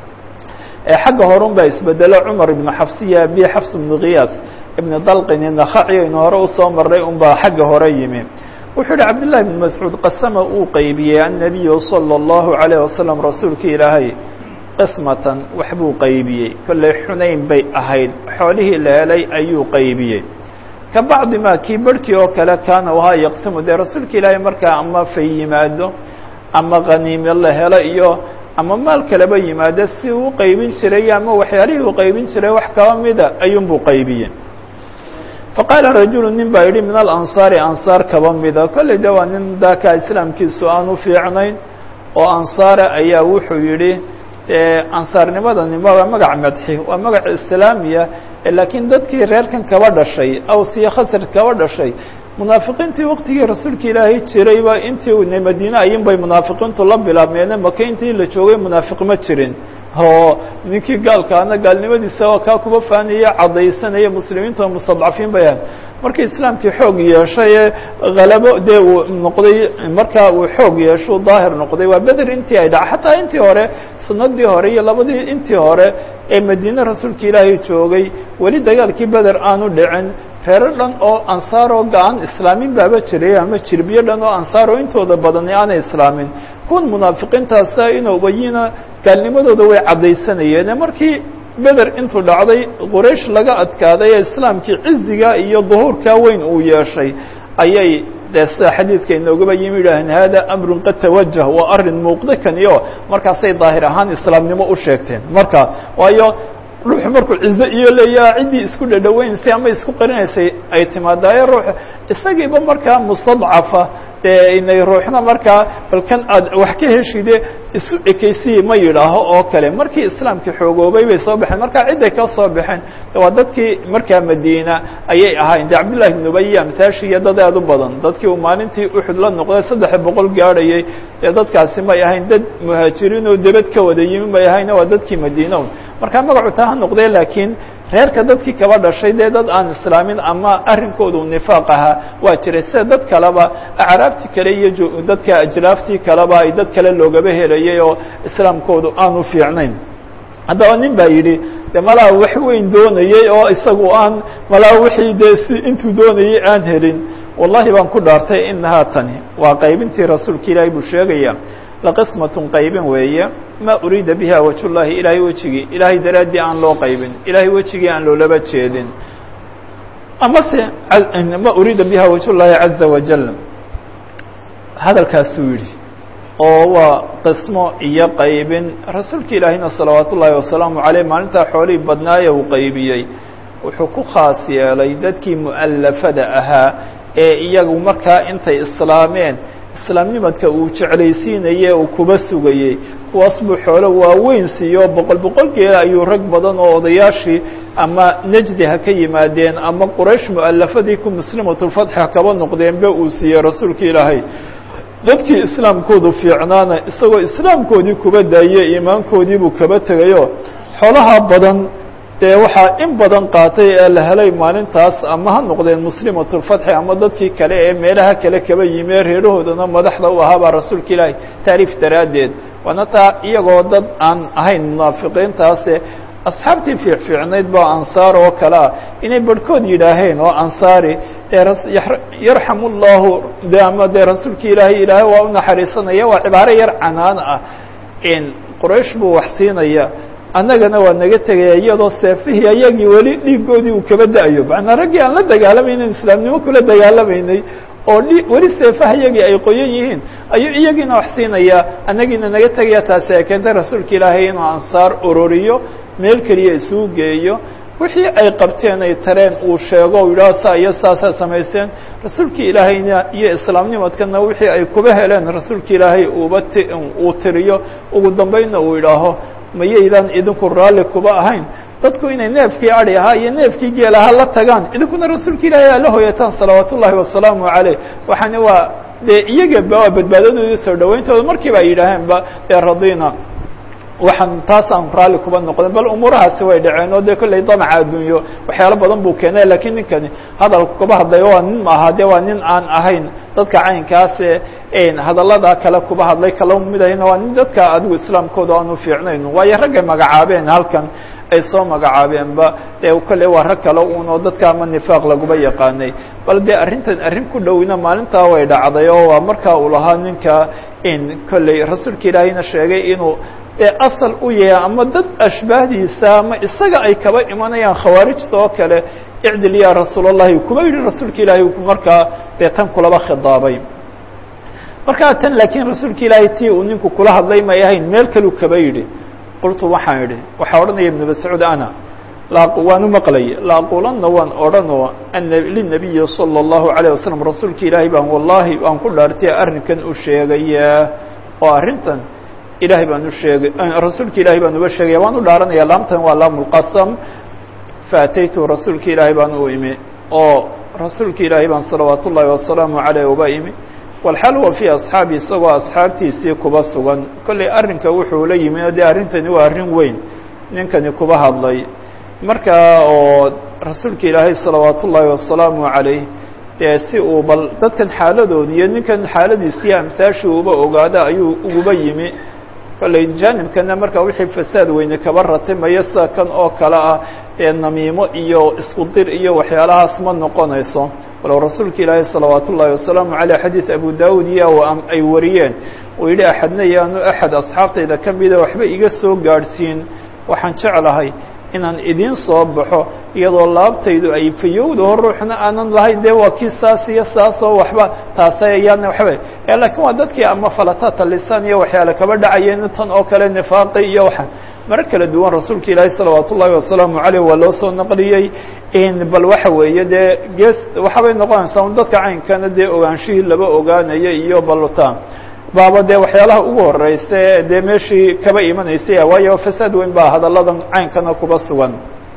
xagga horun baa isbedelo cumar ibnu xafsiya bi xafs ibnu kiyaas ibni dalqin inakhaci aynu hore usoo maray un baa xagga hore yimi wuxuu yihi cabdillahi ibn mascuud qasama uu qeybiyey annabiyu salى اllahu عalayh wasalam rasuulka ilaahay qismatan waxbuu qeybiyey kolley xunayn bay ahayd xoolihii la helay ayuu qeybiyey ka bacdi ma kii barhkii oo kale kaana wahaa yaqsimu dee rasuulka ilaahay markaa ama fay yimaado ama khaniime la helo iyo ama maal kaleba yimaado si uu qeybin jiray ama waxyaalihii uu qeybin jiray wax kaba mida ayuunbuu qeybiyey faqaala rajulu nin baa yidhi min alansaari ansaar kaba mida kolley de waa nin daakaa islaamkiisu aan u fiicnayn oo ansaara ayaa wuxuu yidhi ansaarnimadani waa magac madxi waa magac islaamiya laakiin dadkii reerkan kaba dhashay awsiya khasr kaba dhashay munaafiqiintii waktigii rasuulka ilaahay jirayba intii madiine ayin bay munaafiqiintu la bilaabmeene maka intii la joogay munaafiq ma jirin oo ninkii gaalkaana gaalnimadiisa oo kaa kuba faanaya caddaysanaya muslimiinta mustadcafiin bay ahayd markii islaamkii xoog yeeshay ee halabo dee uu noqday markaa uu xoog yeesho daahir noqday waa beder intii ay dhaca xataa intii hore sanadii hore iyo labadii intii hore ee madiine rasuulka ilaahay joogay weli dagaalkii beder aanu dhicin reero dhan oo ansaar oo ga-an islaamin baaba jiray ama jirbiyo dhan oo ansaar oo intooda badani aanay islaamin kuwan munaafiqiintaasa inuu ubayina gaalnimadooda way caddaysanayeen markii beder intuu dhacday quraysh laga adkaaday ee islaamkii ciziga iyo duhuurkaa weyn uu yeeshay ayay dee sida xadiidka inoogaba yimi yidhaaheen hada amrun qad tawajah waa arrin muuqda kani o markaasay daahir ahaan islaamnimo u sheegteen marka waayo ruuxu markuu cizo iyo leeyaa ciddii isku dhadhaweynasay ama isku qarinaysay ay timaadaayo ruux isagiiba markaa mustadcafa dee inay ruuxna markaa bal kan aad wax ka heshide isu ekeysiyi ma yidhaaho oo kale markii islaamkii xoogoobay bay soo baxeen markaa cidday ka soo baxeen waa dadkii markaa madiina ayay ahayn de cabdillahi ibn ubay amtaashi iyo dad aad u badan dadkii uu maalintii uxud la noqday saddex boqol gaadhayay dee dadkaasi may ahayn dad muhaajiriin oo debed ka wada yimi may ahayn waa dadkii madiina markaa magacu taa ha noqdee laakiin reerka dadkii kaba dhashay dee dad aan islaamin ama arrinkoodu nifaaq ahaa waa jiray sida dad kaleba acraabtii kale iyo dadka ajlaaftii kaleba ay dad kale loogaba helayay oo islaamkoodu aanu fiicnayn haddaba nin baa yidhi de malaa wax weyn doonayey oo isagu aan malaa wixii dee si intuu doonayey aan helin wallahi baan ku dhaartay inahaa tani waa qaybintii rasuulka ilaahay buu sheegaya laqismatun qaybin weeye ma uriida biha wajhullahi ilaahay wejigii ilaahay daraaddii aan loo qaybin ilaahay wejigii aan loolaba jeedin amase ma uriida biha wajhullahi caza wajal hadalkaasuu yidhi oo waa qismo iyo qaybin rasuulka ilaahayna salawaat ullaahi wasalaamu caleyh maalintaa xoolihii badnaaye uu qaybiyey wuxuu ku khaas yeelay dadkii mu'allafada ahaa ee iyagu markaa intay islaameen islaamnimadka uu jeclaysiinaye uu kuba sugayey kuwaas buu xoolo waaweyn siiyo boqol boqol geela ayuu rag badan oo odayaashii ama nejdi ha ka yimaadeen ama quraysh mu'alafadii ku muslimatulfatxi ha kaba noqdeenba uu siiyey rasuulka ilaahay dadkii islaamkoodu fiicnaana isagoo islaamkoodii kuba daayey iimaankoodiibuu kaba tegayo xoolaha badan dee waxaa in badan qaatay ee la helay maalintaas ama ha noqdeen muslimatulfatxi ama dadkii kale ee meelaha kale kaba yimi ee reerahoodana madaxda u ahaabaa rasuulka ilaahay taariif daraaddeed waana taa iyagoo dad aan ahayn munaafiqiintaase asxaabtii fiicfiicnayd ba ansaar oo kale ah inay barhkood yidhaaheen oo ansaari yarxamu llahu de ama dee rasuulka ilaahay ilaahay waa u naxariisanaya waa cibaaro yar canaan ah in quraysh buu wax siinaya annagana waa naga tegaya iyadoo seefihii ayagii weli dhiigoodii uu kaba da-yo macnaa raggii aan la dagaalamaynin islaamnimo kula dagaalamaynay oo weli seefaha iyagii ay qoyan yihiin ayuu iyagiina wax siinaya annagiina naga tegaya taasi ay keentay rasuulka ilaahay inuu ansaar ururiyo meel keliya isugu geeyo wixii ay qabteen ay tareen uu sheego u yidhaho saa iyo saasaa samayseen rasuulkii ilaahayna iyo islaamnimadkana wixii ay kuba heleen rasuulka ilaahay uuba ti uu tiriyo ugu dambeynna uu yidhaaho mayaydaan idinku raalli kuba ahayn dadku inay neefkii adi ahaa iyo neefkii geel ahaa la tagaan idinkuna rasuulka ilaahay aala hoyataan salawaat ullaahi wasalaamu caleyh waxaana waa dee iyagaba waa badbaadadoodii soo dhawayntooda markiiba ay yidhaaheenba dee radina waxaan taasaan raalli kuba noqden bal umuurahaasi way dhaceen oo dee kolley damaca adduunyo waxyaalo badan buu keenay lakiin ninkani hadalku kuba hadlayo waa nin maaha de waa nin aan ahayn dadka caynkaase hadallada kale kuba hadlay kala midahayna waa nin dadka adigu islaamkooda aanu fiicnayn waayo raggay magacaabeen halkan ay soo magacaabeenba dee kolley waa rag kale un oo dadka ama nifaaq laguba yaqaanay bal dee arrintan arrin ku dhowina maalintaa way dhacday oo waa markaa uu lahaa ninka in kolley rasuulka ilaahayna sheegay inuu dee asal u yahay ama dad ashbaahdiisa ama isaga ay kaba imanayaan khawaarijta oo kale icdil ya rasuul اllahi kuma yidhi rasuulka ilaahay markaa dee tan kulaba khidaabay markaa tan laakiin rasuulka ilaahay tii uu ninku kula hadlay may ahayn meel kaluu kaba yidhi qultu waxaan idhi waxaa odhanaya ibnu mascuud ana waan u maqlay laaqulanna waan odhanoo ana linabiyi salى اllahu عalيه wasalam rasuulka ilaahay baan wallahi waan ku dhaartay arrinkan u sheegayaa oo arrintan ilahay baan u sheegay rasuulka ilahay baan uga sheegaya waan u dhaaranaya laamtan waa laam اlqasam faataytu rasuulka ilaahay baan u imi oo rasuulka ilaahay baan salawaat ullaahi wasalaamu caleyh uba imi walxal wa fii asxaabi isagoo asxaabtiisii kuba sugan kollay arrinka wuxuu la yimi o dee arrintani waa arrin weyn ninkani kuba hadlay markaa oo rasuulka ilaahay salawaat ullaahi wasalaamu calayh dee si uu bal dadkan xaaladoodi iyo ninkan xaaladiisiiyo amsaashii uba ogaada ayuu uguba yimi kollay jaanibkana markaa wixii fasaad weyne kaba ratimaya sida kan oo kale ah ee namiimo iyo isku dir iyo waxyaalahaas ma noqonayso walow rasuulka ilaahay salawaat ullaahi wasalaamu caleyh xadiid abu daawud iyo ay wariyeen uu yidhi axadna yaanu axad asxaabtayda ka mida waxba iga soo gaadhsiin waxaan jeclahay inaan idiin soo baxo iyadoo laabtaydu ay fayowdaho ruuxna aanan lahayn dee waa kii saas iyo saasoo waxba taasa ayaan waxba laakiin waa dadkii ama falatata lisaan iyo waxyaale kaba dhacayeen tan oo kale nifaaqi iyo waxa marar kala duwan rasuulka ilaahi salawaat ullaahi wasalaamu caleyh waa loo soo naqliyey bal waxa weeye dee gees waxabay noqonaysaa un dadka caynkana dee ogaanshihii laba ogaanaya iyo balta baaba dee waxyaalaha ugu horeysa dee meeshii kaba imanaysay waayo fasaad weyn baa hadalladan caynkana kuba sugan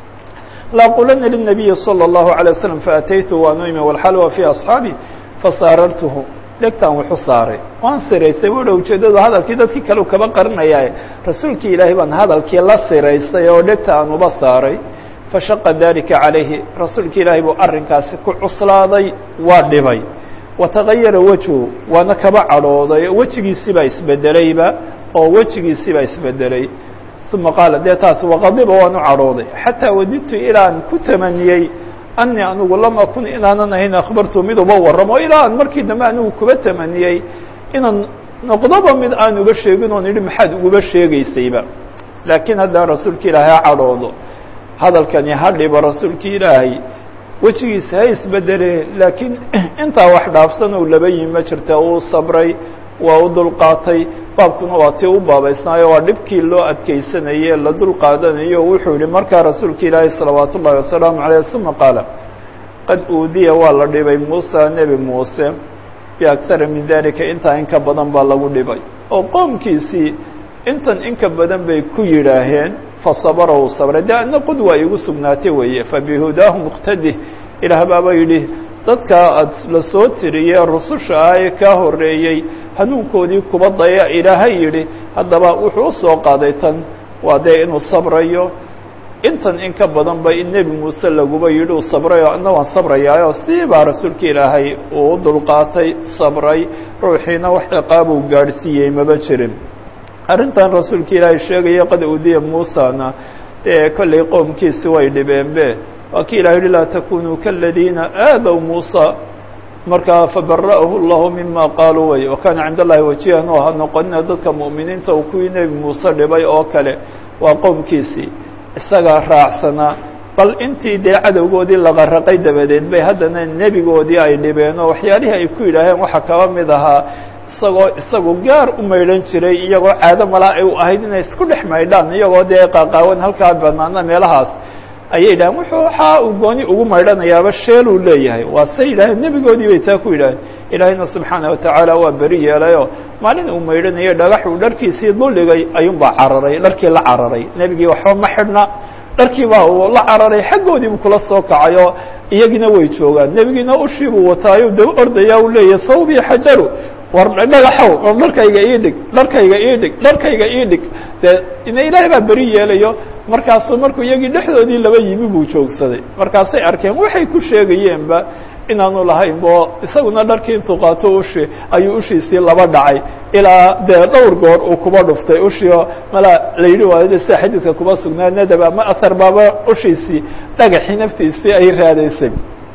laaqulana lلnabiyi salى الlahu عalيه waslm faataytu waanu imi walxalwa fii asxaabi fasaarartuhu dhegtaan wuxu saaray waan siraystay wuha ujeedadu hadalkii dadkii kale u kaba qarinaya rasuulkii ilaahay baan hadalkii la siraystay oo dhegta aan uba saaray fashaqa dalika calayhi rasuulka ilaahay buu arrinkaasi ku cuslaaday waa dhibay watagayara wejhu waana kaba cadhooday wejigiisii baa isbedelayba oo wejigiisii baa isbedelay uma qaala dee taas waqadiba waan u cadhooday xataa wadidtu ilaan ku tamaniyey anii anigu lam akun inaanan ahayn akhbartu mid uba warramo ilaa aan markii dambe anigu kuba tamaniyey inaan noqdoba mid aan uga sheegin oon idhi maxaad uguba sheegaysayba laakiin haddana rasuulka ilaahay ha cadhoodo hadalkani ha dhibo rasuulka ilaahay wejigiisa ha isbedele laakiin intaa wax dhaafsan uu laba yimi ma jirta uu sabray waa u dulqaatay baabkuna waa tii u baabaysnaayo waa dhibkii loo adkeysanaye la dul qaadanayo wuxuu yihi markaa rasuulka ilaahi salawaat ullahi wasalaamu caleyh uma qaala qad uudiya waa la dhibay muusa nebi muuse biaktara min dalika intaa in ka badan baa lagu dhibay oo qoomkiisii intan in ka badan bay ku yidhaaheen fasabara uu sabray de adna qudwa igu sugnaatay weeye fabihudaahu muqtadih ilaah baaba yidhi dadka aad la soo tiriyee rususha ah ee kaa horreeyey hanuunkoodii kuba daya ilaahay yidhi haddaba wuxuu usoo qaaday tan waa dee inuu sabrayo intan in ka badan ba in nebi muuse laguba yidhi uu sabrayo adna waan sabrayaayo sii baa rasuulka ilaahay uu u dulqaatay sabray ruuxiina wax ciqaabuu gaadhsiiyey maba jirin arrintan rasuulka ilaahay sheegaya qad udiya muusana dee kollay qoomkiisi way dhibeenbe waa ki ilah yihi laa takunuu kaladiina aadaw muusa markaa fabara'ahu اllahu mima qaaluu way wakana cind allahi wajihan oo ha noqonina dadka mu'miniinta uu kuwii nebi muuse dhibay oo kale waa qoomkiisii isagaa raacsanaa bal intii dee cadowgoodii la qaraqay dabadeed bay haddana nebigoodii ay dhibeen oo waxyaalihii ay ku yidhaaheen waxaa kaba mid ahaa isagoo isagu gaar u maydhan jiray iyagoo caado malaa ay u ahayd inay isku dhex maydhaan iyagoo dee qaaqaawan halkaa banaana meelahaas ayay yidhaheen wuxuu waxaa uu gooni ugu maydhanayaaba sheeluu leeyahay waa se yidhaaheen nebigoodii bay taa ku yidhaaheen ilaahayna subxaana watacaala waa beri yeelayoo maalin uu maydhanayay dhagax uu dharkiisii duldhigay ayuunbaa cararay dharkii la cararay nebigii waxba ma xidhna dharkii baa uu la cararay xaggoodiibuu kula soo kacayoo iyagina way joogaan nebigiina ushiibuu wataayo daba ordaya uu leeyahay sawbii xajaru war dhagaxow war dharkayga ii dhig dharkayga ii dhig dharkayga ii dhig dee ina ilaahay baa beri yeelayo markaasuu markuu iyagii dhexdoodii laba yimi buu joogsaday markaasay arkeen waxay ku sheegayeenba inaanu lahayn bo isaguna dharkii intuu qaato ushi ayuu ushiisii laba dhacay ilaa dee dhowr goor uu kuba dhuftay ushio mala la yidhi waayo sida xadiidka kuba sugnaa nadab ama ahar baaba ushiisii dhagaxii naftiisii ay raadaysay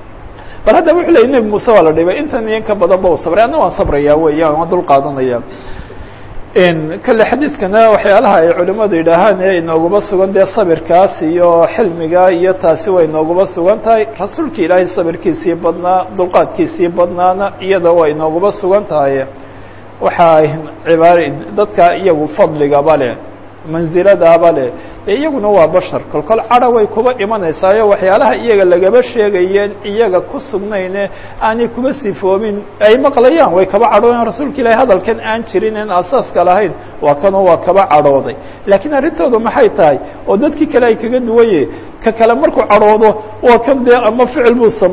bal hadda wuxuu leeyay nebi muuse waa la dhibay intan iyo in ka badan ba u sabray adna waan sabrayaa weya waan dul qaadanaya kale xadiidkana waxyaalaha ay culimadu yidhaahaan ee inooguma sugan dee sabirkaas iyo xilmiga iyo taasi way inooguma sugan tahay rasuulka ilaahay sabirkiisii badnaa dulqaadkiisii badnaana iyada way inooguma sugan tahay waxaa cibaar dadka iyagu fadligaba leh mansiladaaba leh e iyaguna waa bashar kolkol cadha way kuba imanaysaayo waxyaalaha iyaga lagaba sheegayeen iyaga ku sugnayne aanay kuba sifoobin ay maqlayaan way kaba cadhoodeen rasuulka ilahi hadalkan aan jirin en asaaska lahayn waa kanoo waa kaba cadhooday laakiin arrintoodu maxay tahay oo dadkii kale ay kaga duwanye ka kale markuu cadhoodo waa kan dee ama ficil buu samayn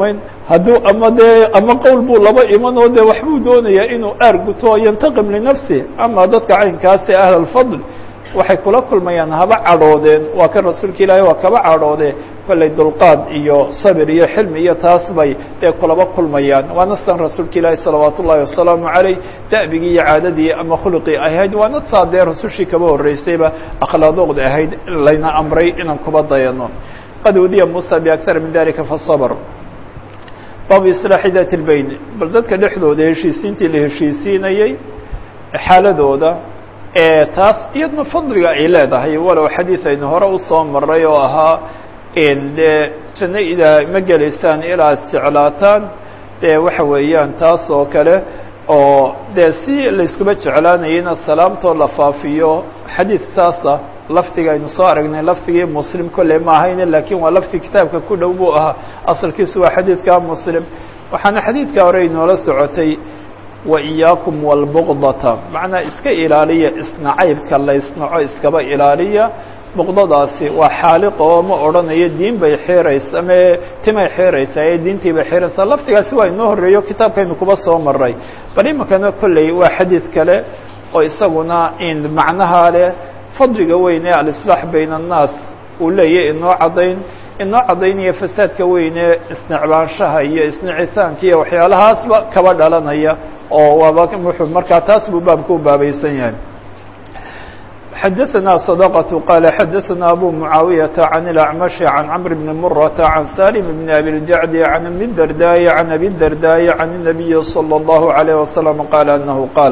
hadduu ama dee ama qowl buu laba iman oo dee waxbuu doonayaa inuu aar guto oo yantaqim linafsi ama dadka caynkaasi ahl alfadl waxay kula kulmayaan haba cadhoodeen waa kan rasuulka ilaahay waa kaba cadhoodee kollay dulqaad iyo sabir iyo xilmi iyo taas bay dee kulaba kulmayaan waana san rasuulka ilaahi salawaat ullahi wasalaamu caleyh da'bigii iyo caadadii ama khuluqii ahayd waana saa dee rasushii kaba horreysayba akhlaadoqda ahayd layna amray inaan kuba dayano qad udiya muusa biaktar min dalika fasabr baabu islaaxi dat lbayn bal dadka dhexdooda heshiisiintii la heshiisiinayey xaaladooda taas iyadna fadliga ay leedahay walow xadiid aynu hore usoo maray oo ahaa dee janno idaa ma gelaysaan ilaa isjeclaataan dee waxa weeyaan taas oo kale oo dee si layskuba jeclaanayayna salaamtoo la faafiyo xadiid saasa lafdiga aynu soo aragnay lafdigii muslim kolley ma ahayne lakiin waa lafdi kitaabka ku dhow buu ahaa asalkiisu waa xadiidka muslim waxaana xadiidka hore inoola socotay waiyaakum wاlbugdata macnaa iska ilaaliya isnacaybka la ysnaco iskaba ilaaliya buqdadaasi waa xaaliqa oo ma odhanayo diin bay xeeraysa ame timay xeeraysaa ee diintii bay xeeraysaa lafdigaasi waa inoo horreeyo kitaabkaynu kuba soo maray bal iminkana kolley waa xadiid kale oo isaguna in macnaha leh fadliga weyn ee alislaax bayna annaas uu leeyahy inoo caddayn inoo caddaynaya fasaadka weyn ee isnecbaanshaha iyo isnicitaanka iyo waxyaalahaasba kaba dhalanaya oo waaba wuxuu markaa taas buu baabka u baabaysan yahay xadaثna صدقة qال xadaثna أbو معaaوiيaةa عن الأعمشh عن cمر بن مرة عن سالم بن أبي الجعد عن أبي الدرداء عن أبي الدرداء عن النبي صلى الله عليه وسلم qال أنه qاaل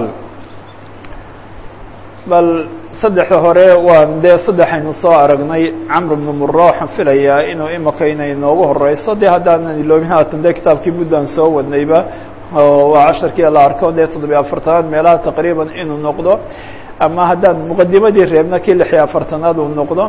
bal saddexda hore waa dee saddexaynu soo aragnay camr bnu mura waxaan filayaa inuu imika inay noogu horeyso dee haddaanan iloobin haatan dee kitaabkii muddan soo wadnayba waa casharkii la arko dee toddobiya afartanaad meelaha taqriiban inuu noqdo ama haddaan muqadimadii reebna kii lix iyo afartanaad uu noqdo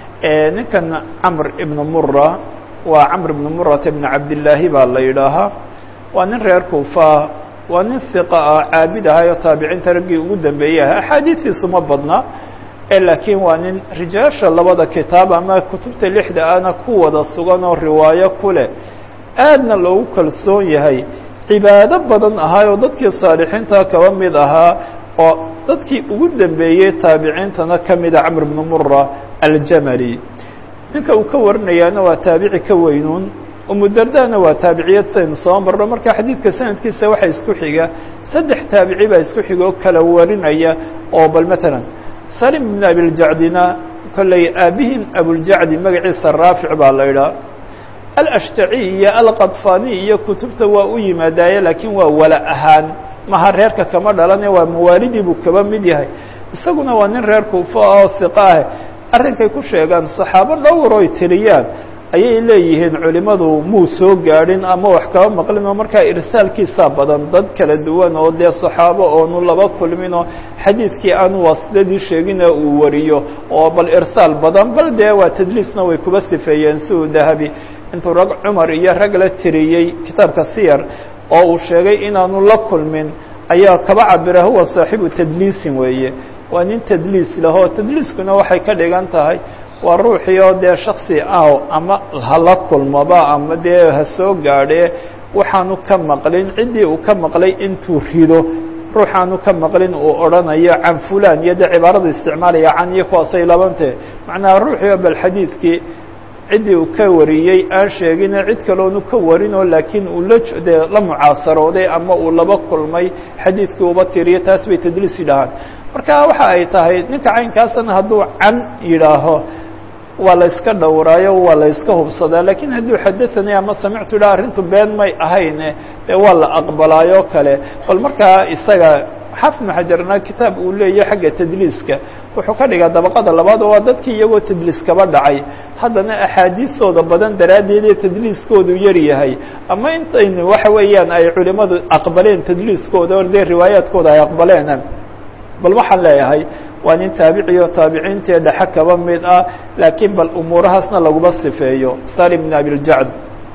ninkan camr ibnu mura waa camr ibnu murata ibn cabdillaahi baa la yidhaahaa waa nin reer kuufa waa nin hiqa ah caabid ahay oo taabiciinta raggii ugu dambeeyey ah axaadiistiisu ma badna laakiin waa nin rijaasha labada kitaab ama kutubta lixda ana ku wada sugan oo riwaayo ku leh aadna loogu kalsoon yahay cibaado badan ahaa oo dadkii saalixiinta kaba mid ahaa oo dadkii ugu dambeeyey taabiciintana ka mida camr bnu mura aljamali ninka uu ka warinayaana waa taabici ka weynuun umudardana waa taabiciyad saynu soo marno marka xadiidka sanadkiisa waxaa isku xiga saddex taabici baa isku xiga oo kala warinaya oo bal matalan salim bn abiljacdina kolley aabihin abuljacdi magaciisa raafic baa la idhaha alashtaci iyo alqadfani iyo kutubta waa u yimaadaaye laakiin waa wala ahaan maha reerka kama dhalane waa mawaalidii buu kaba mid yahay isaguna waa nin reer kuufo oo hiqa ah arrinkay ku sheegaan saxaabo dhowr oy tiriyaan ayay leeyihiin culimadu muu soo gaadhin ama wax kaba maqlin oo markaa irsaalkiisaa badan dad kala duwan oo dee saxaabo oonu laba kulmin oo xadiidkii aanu waasladii sheegina uu wariyo oo bal irsaal badan bal dee waa tadliisna way kuba sifeeyeen si uu dahabi intuu rag cumar iyo rag la tiriyey kitaabka siyar oo uu sheegay inaanu la kulmin ayaa kaba cabira huwa saaxibu tadliisin weeye waa nin tadliis lahoo tadliiskuna waxay ka dhigan tahay waa ruuxii oo dee shaksi ah ama hala kulmaba ama dee ha soo gaadhee waxaanu ka maqlin ciddii uu ka maqlay intuu rido ruuxaanu ka maqlin uu odhanayo can fulan iyo dee cibaaradu isticmaalaya can iyo kuwaasay labante macnaha ruuxii oo bal xadiidkii ciddii uu ka wariyey aan sheegine cid kaloonu ka warinoo laakiin uu la dee la mucaasarooday ama uu laba kulmay xadiidkii uba tiriyo taas bay tadliis yidhahaan marka waxa ay tahay ninka caynkaasna hadduu can yidhaaho waa la iska dhowraayo waa la iska hubsadaa lakiin hadduu xadaثani ama samictu idha arrintu been may ahayne dee waa la aqbalaayo kale bal markaa isaga xaafid ibnu xajarna kitaab uu leeyahy xagga tadliiska wuxuu ka dhigaa dabaqada labaad oo waa dadkii iyagoo tadliis kaba dhacay haddana axaadiistooda badan daraaddeed ee tadliiskoodu yar yahay ama intayn waxa weeyaan ay culimadu aqbaleen tadliiskooda o dee riwaayaadkooda ay aqbaleen bal waxaan leeyahay waa nin taabiciyo taabiciintee dhexe kaba mid ah laakiin bal umuurahaasna laguma sifeeyo salim bn abiljacd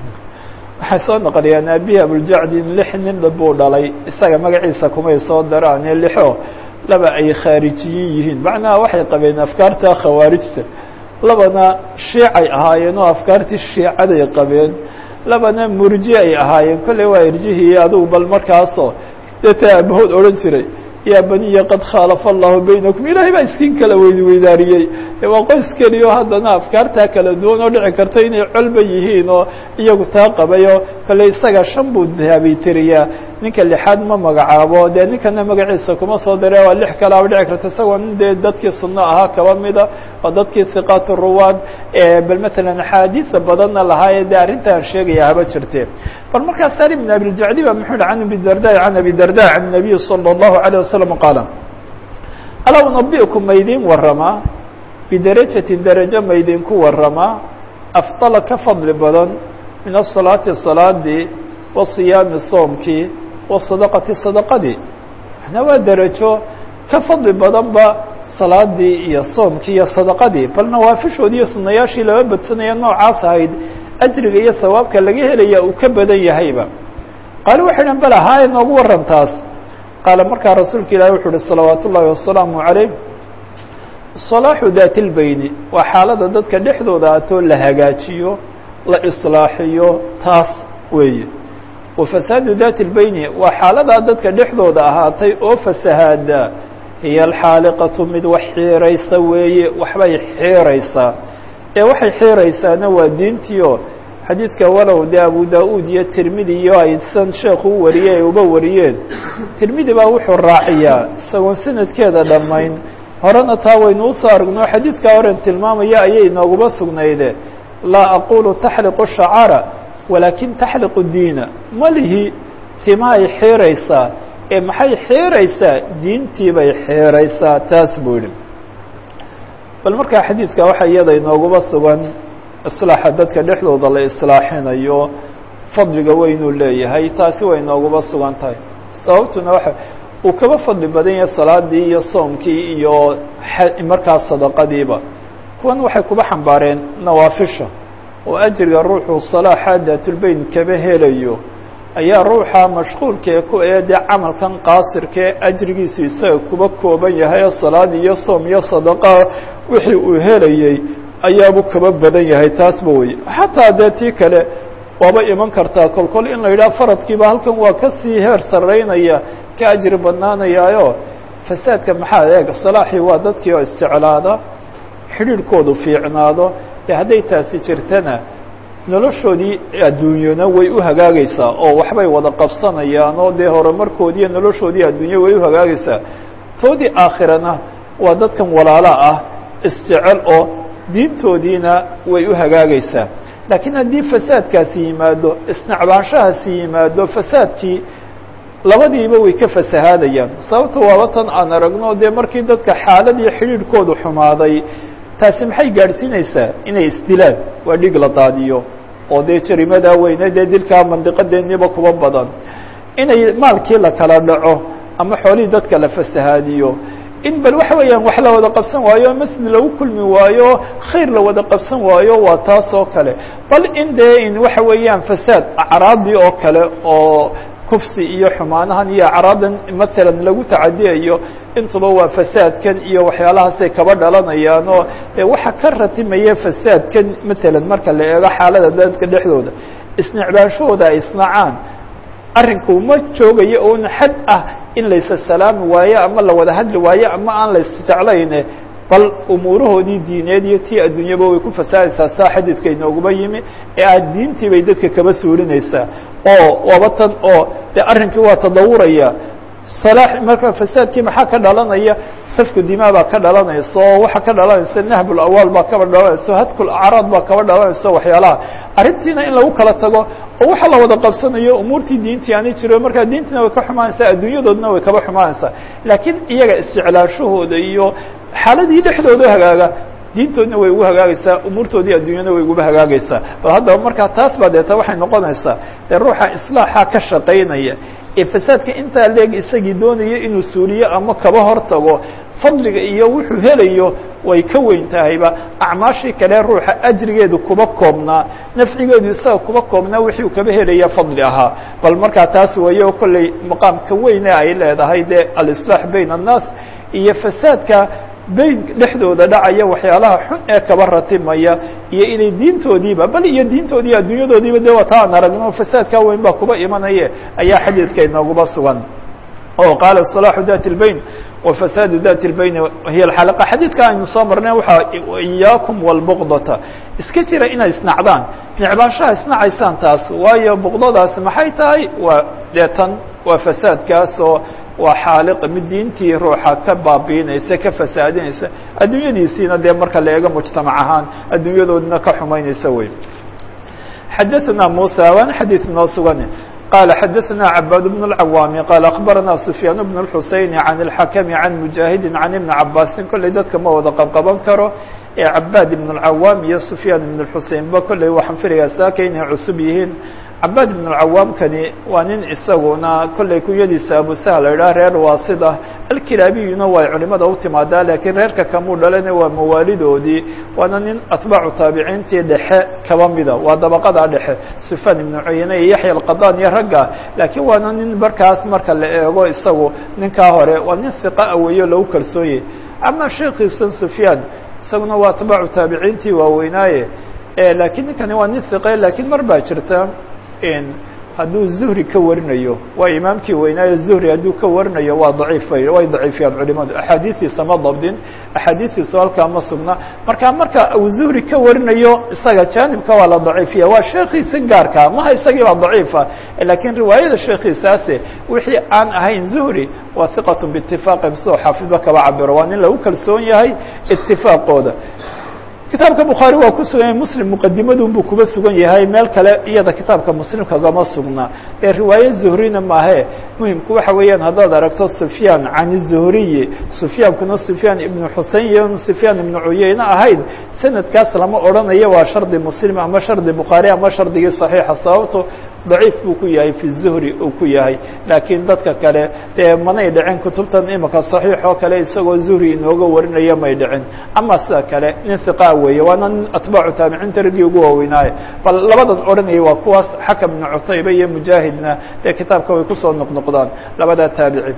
waxay soo naqliyaan aabihi abuljacdin lix nin buu dhalay isaga magaciisa kumay soo daraane lixo laba ay khaarijiyin yihiin macnaha waxay qabeen afkaarta khawaarijta labana shiicay ahaayeen oo afkaartii shiicaday qabeen labana murji ay ahaayeen kolley waa irjihii adugu bal markaasoo deeta aabahood odhan jiray yaa baniya qad khaalafa allahu baynakum ilaahay baa iskiin kala weydweydaariyey waa qoys keliyo haddana afkaartaa kala duwan oo dhici karta inay colba yihiin oo iyagu taa qabayo kolley isaga shan buu habaytiriyaa ninka lixaad ma magacaabo dee ninkana magaciisa kuma soo dare waa lix kalaaba dhici karta isagoo nin dee dadkii sunno ahaa kaba mida waa dadkii hiqaat ruwaad bal matalan axaadiisa badanna lahaaye dee arrintaan sheegaya haba jirte bal markaa salim bn abiljacdi ba muxuu hi can abi darda can abi darda can nabiyi salى اllahu عalيه wasalam qaala alaa unabiئkum maydin waramaa bidarajatin darajo maydinku waramaa afdala ka fadli badan min asalaati salaadii wa siyaami soomkii wa sadaqati sadaqadii macnaa waa derajo ka fadli badanba salaadii iyo soomkii iyo sadaqadii bal nawaafishoodii iyo sunayaashii laba badsanaya noocaas ahayd ajriga iyo sawaabka laga helaya uu ka badan yahayba qaali waxay dhan bal ahaa noogu waran taas qaala markaa rasuulka ilahi wuxuu uhi salawaat ullaahi wasalaamu calayh salaaxu daati lbeyni waa xaalada dadka dhexdooda atoo la hagaajiyo la islaaxiyo taas weeye wa fasaadu daati lbeyni waa xaaladaa dadka dhexdooda ahaatay oo fasahaada hiya alxaaliqatu mid wax xiiraysa weeye waxbay xiiraysaa ee waxay xiiraysaana waa diintiio xadiidka walow dee abu da-uud iyo tirmidi iyo aysan sheekhu u wariyey ay uba wariyeen tirmidi baa wuxuu raaciyaa isagoon sanadkeeda dhammayn horena taa waynu usoo aragno xadiidkaa horen tilmaamaya ayay nooguma sugnayde laa aqulu taxliqu shacara walaakin taxliqu diina ma lihi timahay xiiraysaa ee maxay xiiraysaa diintii bay xiiraysaa taas buu yihi bal markaa xadiidka waxaa iyada inooguma sugan islaaxa dadka dhexdooda la islaaxinayo fadliga weynuu leeyahay taasi way inooguma sugan tahay sababtuna waxa uu kaba fadli badan yahay salaadii iyo soomkii iyo markaa sadaqadiiba kuwan waxay kuba xambaareen nawaafisha oo ajriga ruuxu salaaxa daatulbeyn kaba helayo ayaa ruuxa mashquulkee ku ee dee camalkan qaasirkee ajrigiisu isaga kuba kooban yahay oo salaad iyo soom iyo sadaqa wixii uu helayey ayaabuu kaba badan yahay taasba wey xataa dee tii kale waaba iman kartaa kolkol in la yidhaha faradkiiba halkan waa kasii heer saraynaya ka ajri badnaanayaayo fasaadka maxaa eeg salaaxii waa dadkii oo isjeclaada xidhiidhkoodu fiicnaado dee hadday taasi jirtana noloshoodii adduunyana way u hagaagaysaa oo waxbay wada qabsanayaan oo dee horumarkoodiiyo noloshoodii adduunya way u hagaagaysaa toodii aakhirana waa dadkan walaala ah isjecel oo diintoodiina way u hagaagaysaa laakiin haddii fasaadkaasi yimaado isnacbaanshahaasi yimaado fasaadkii labadiiba way ka fasahaadayaan sababta waaba tan aan aragno dee markii dadka xaaladii xidhiidhkoodu xumaaday taasi maxay gaadhsiinaysaa inay isdilaan waa dhig la daadiyo oo dee jarimadaa weyne dee dilkaa mandiqadeeniba kuba badan inay maalkii la kala dhaco ama xoolihii dadka la fasahaadiyo in bal waxa weeyaan wax la wada qabsan waayo masjid lagu kulmi waayo khayr la wada qabsan waayo waa taas oo kale bal in dee in waxa weeyaan fasaad acraadii oo kale oo kufsi iyo xumaanahan iyo acraadan matalan lagu tacadiyayo intuba waa fasaadkan iyo waxyaalahaasay kaba dhalanayaan oo dee waxa ka ratimaya fasaadkan matalan marka la eego xaalada dadka dhexdooda isnicbaanshahooda ay isnacaan arrinku ma joogayo oon xad ah in laysa salaami waayo ama la wada hadli waayo ama aan la isjeclayne bal umuurahoodii diineed iyo tii adduunyaba way ku fasaadaysaa saa xadiidka inooguma yimi ee aad diintii bay dadka kaba suurinaysaa oo waaba tan oo dee arrinkii waa tadawuraya salaax marka fasaadkii maxaa ka dhalanaya safku dimaa baa ka dhalanaysa oo waxaa ka dhalanaysa nahbul awaal baa kaba dhalanaysa hadkul acraad baa kaba dhalanaysa waxyaalaha arrintiina in lagu kala tago oo waxa la wada qabsanayo umuurtii diintii aanay jiro markaa diintiina way ka xumaanaysaa adduunyadoodna way kaba xumaanaysaa laakiin iyaga isjeclaashahooda iyo xaaladii dhexdooda hagaaga diintoodna way ugu hagaagaysaa umuurtoodii adduunyana way uguba hagaagaysaa bal haddaba markaa taas baa deeta waxay noqonaysaa dee ruuxa islaaxa ka shaqaynaya ee fasaadka intaa leeg isagii doonaya inuu suuliyo ama kaba hortago fadliga iyo wuxuu helayo way ka weyn tahayba acmaashii kale ruuxa ajrigeedu kuba koobnaa nafcigeedu isaga kuba koobnaa wixii uu kaba helaya fadli ahaa bal markaa taas weeye oo kolley maqaamka weyne ay leedahay dee alislaax bayna annaas iyo fasaadka beyn dhexdooda dhacaya waxyaalaha xun ee kaba ratimaya iyo inay diintoodiiba bal iyo diintoodii adduunyadoodiiba de waa taa aan aragno fasaadkaa weyn baa kuba imanaye ayaa xadiidka inooguba sugan oo qaala صلاح dat الbeyn وفساad dat الbeyn hiy اxalqa xadiidka aynu soo marnay waxaa إyaakum والbqdata iska jira inay isnacdaan necbaanshaha isnacaysaan taas waayo bqdadaas maxay tahay waa deetan waa fasaadkaasoo waa xaaliq mid diintii ruuxa ka baabiinaysa ka fasaadinaysa adduunyadiisiina dee marka la eego mujtamac ahaan adduunyadoodina ka xumaynaysa wey xadaثna muسى waana xadiid noo sugan قال xdثna عباd بن العwام qال أخبرnا سفyان بن الحuسين عن الحكم عن مجاهد عن iبن عabاsi kolley dadka ma wada qabqaban karo ee عباd بن العwام iyo سفyان بن الحusein ba kolley waxaan filayaa saaka inay cusub yihiin عباd بن العwام kani waa nin isaguna kolley kunyadiisa abuسهل la idhah reer waasida alkilaabiyuna way culimada u timaadaa laakiin reerka kamuu dhalana waa mawaalidoodii waana nin atbaacu taabiciintii dhexe kaba mida waa dabaqada dhexe sufyaan ibnu cuyane iyo yaxya alqadan iyo ragga laakiin waana nin markaas marka la eego isagu ninkaa hore waa nin hiqa aweeyo lagu kalsooyey ama sheekiisan sufyaan isaguna waa atbaacu taabiciintii waaweynaaye laakiin ninkani waa nin hiqe laakiin mar baa jirta hadduu zuhri ka warinayo waa imaamkii weynaaye zuhri hadduu ka warinayo waa daciif way daciifiyaan culimadu axaadiistiisa ma dabdin axaadiistiisu halkaa ma sugna marka marka uu zuhri ka warinayo isaga jaanibka waa la daciifiya waa sheekiisi gaarka maha isagii baa daciifa lakiin riwaayada sheekiisaase wixii aan ahayn zuhri waa hiqat biitifaaqi sidoo xaafidba kaba cabiro waa nin lagu kalsoon yahay itifaaqooda kitaabka bukhaari waa ku sugan yahay muslim muqadimadun buu kuba sugan yahay meel kale iyada kitaabka muslimka gama sugna ee riwaaye zuhrina maahe muhimku waxa weeyaan haddaad aragto sufyaan can zuhriyi sufyaankuna sufyaan ibnu xusein iyo sufyaan ibnu cuyeyne ahayd sanadkaas lama odhanayo waa shardi muslim ama shardi bukhaari ama shardigii saxiixa sababto daciif buu ku yahay fi zuhri uu ku yahay laakiin dadka kale dee manay dhicin kutubtan imika saxiix oo kale isagoo zuhri inooga warinaya may dhicin ama sida kale nin hiqaa weeye waana nin atbaacu taabiciinta raggii ugu waaweynaaye bal labadan odhanaya waa kuwaas xakam ibnu cutayba iyo mujaahidna dee kitaabka way kusoo noqnoqdaan labadaa taabici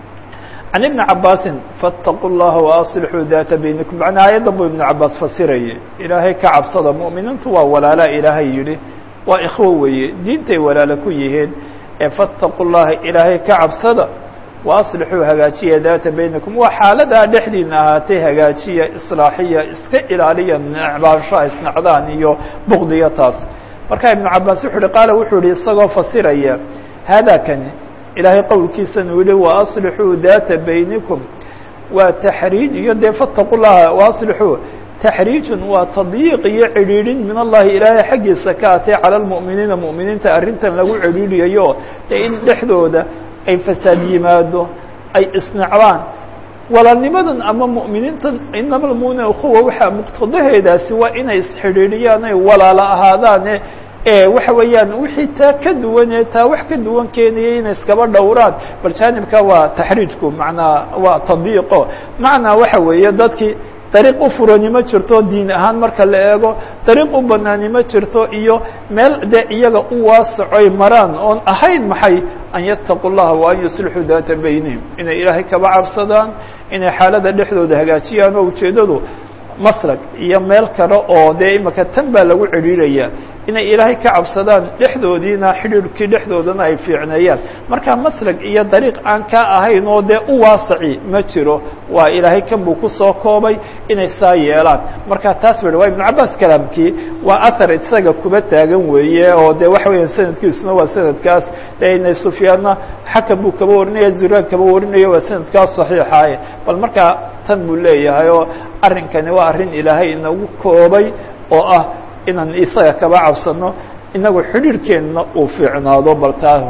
can ibni cabaasin faاtaquu llaha waaصlixuu data baynikum macnaa aayaddan buu ibnu cabaas fasirayay ilaahay ka cabsada mu'miniintu waa walaalaa ilaahay yidhi waa ikhwo weeye diintay walaalo ku yihiin ee faاtaquu llaha ilaahay ka cabsada waaصlixuu hagaajiya data baynakum waa xaaladaa dhexdiina ahaatay hagaajiya islaaxiya iska ilaaliya necbaanshaha isnacdaan iyo bukdiya taas marka ibnu cabaas wuxu uhi qaala wuxuu yihi isagoo fasiraya hada kani ilaahay qowlkiisana u yihi waaصlixuu data baynikum waa taxriij iyo dee faاtaquu llaha waaصlixuu taxriijun waa tadyiiq iyo cidhiidhin min allahi ilaahay xaggiisa ka atay cala lmu'miniina mu'miniinta arrintan lagu cidhiidhiyayo dee in dhexdooda ay fasaad yimaado ay isnacdaan walaalnimadan ama mu'miniintan inama lmu'miniina ukhuwa waxaa muqtadaheedaasi waa inay isxidhiidhiyaan ay walaalo ahaadaane waxa weeyaan wixii taa ka duwanee taa wax ka duwan keenayay inay iskaba dhowraan bal jaanibka waa taxriijku macnaa waa tadyiiqo macnaa waxa weeye dadkii dariiq u furani ma jirto diin ahaan marka la eego dariiq u banaani ma jirto iyo meel dee iyaga u waasacoy maraan oon ahayn maxay an yattaqu llaha wa an yuslixuu daata baynihim inay ilaahay kaba cabsadaan inay xaalada dhexdooda hagaajiyaan oo ujeeddadu maslak iyo meel kale oo dee imika tan baa lagu cidhiiraya inay ilaahay ka cabsadaan dhexdoodiina xidhiirkii dhexdoodana ay fiicneeyaan marka maslak iyo dariiq aan kaa ahayn oo dee u waasaci ma jiro waa ilaahay kan buu kusoo koobay inay saa yeelaan marka taas ba waa ibnu cabaas kalaamkii waa ahar isaga kuba taagan weeye oo de waxa weeyaan sanadkiisuna waa sanadkaas dee inay sufyaanna xakam buu kaba warinaya zuraan kaba warinaya waa sanadkaas saxiixaye bal markaa tan buu leeyahay oo arrinkani waa arrin ilaahay inagu koobay oo ah inaan isaga kaba cabsano inagu xidhiirhkeenna uu fiicnaado bal taa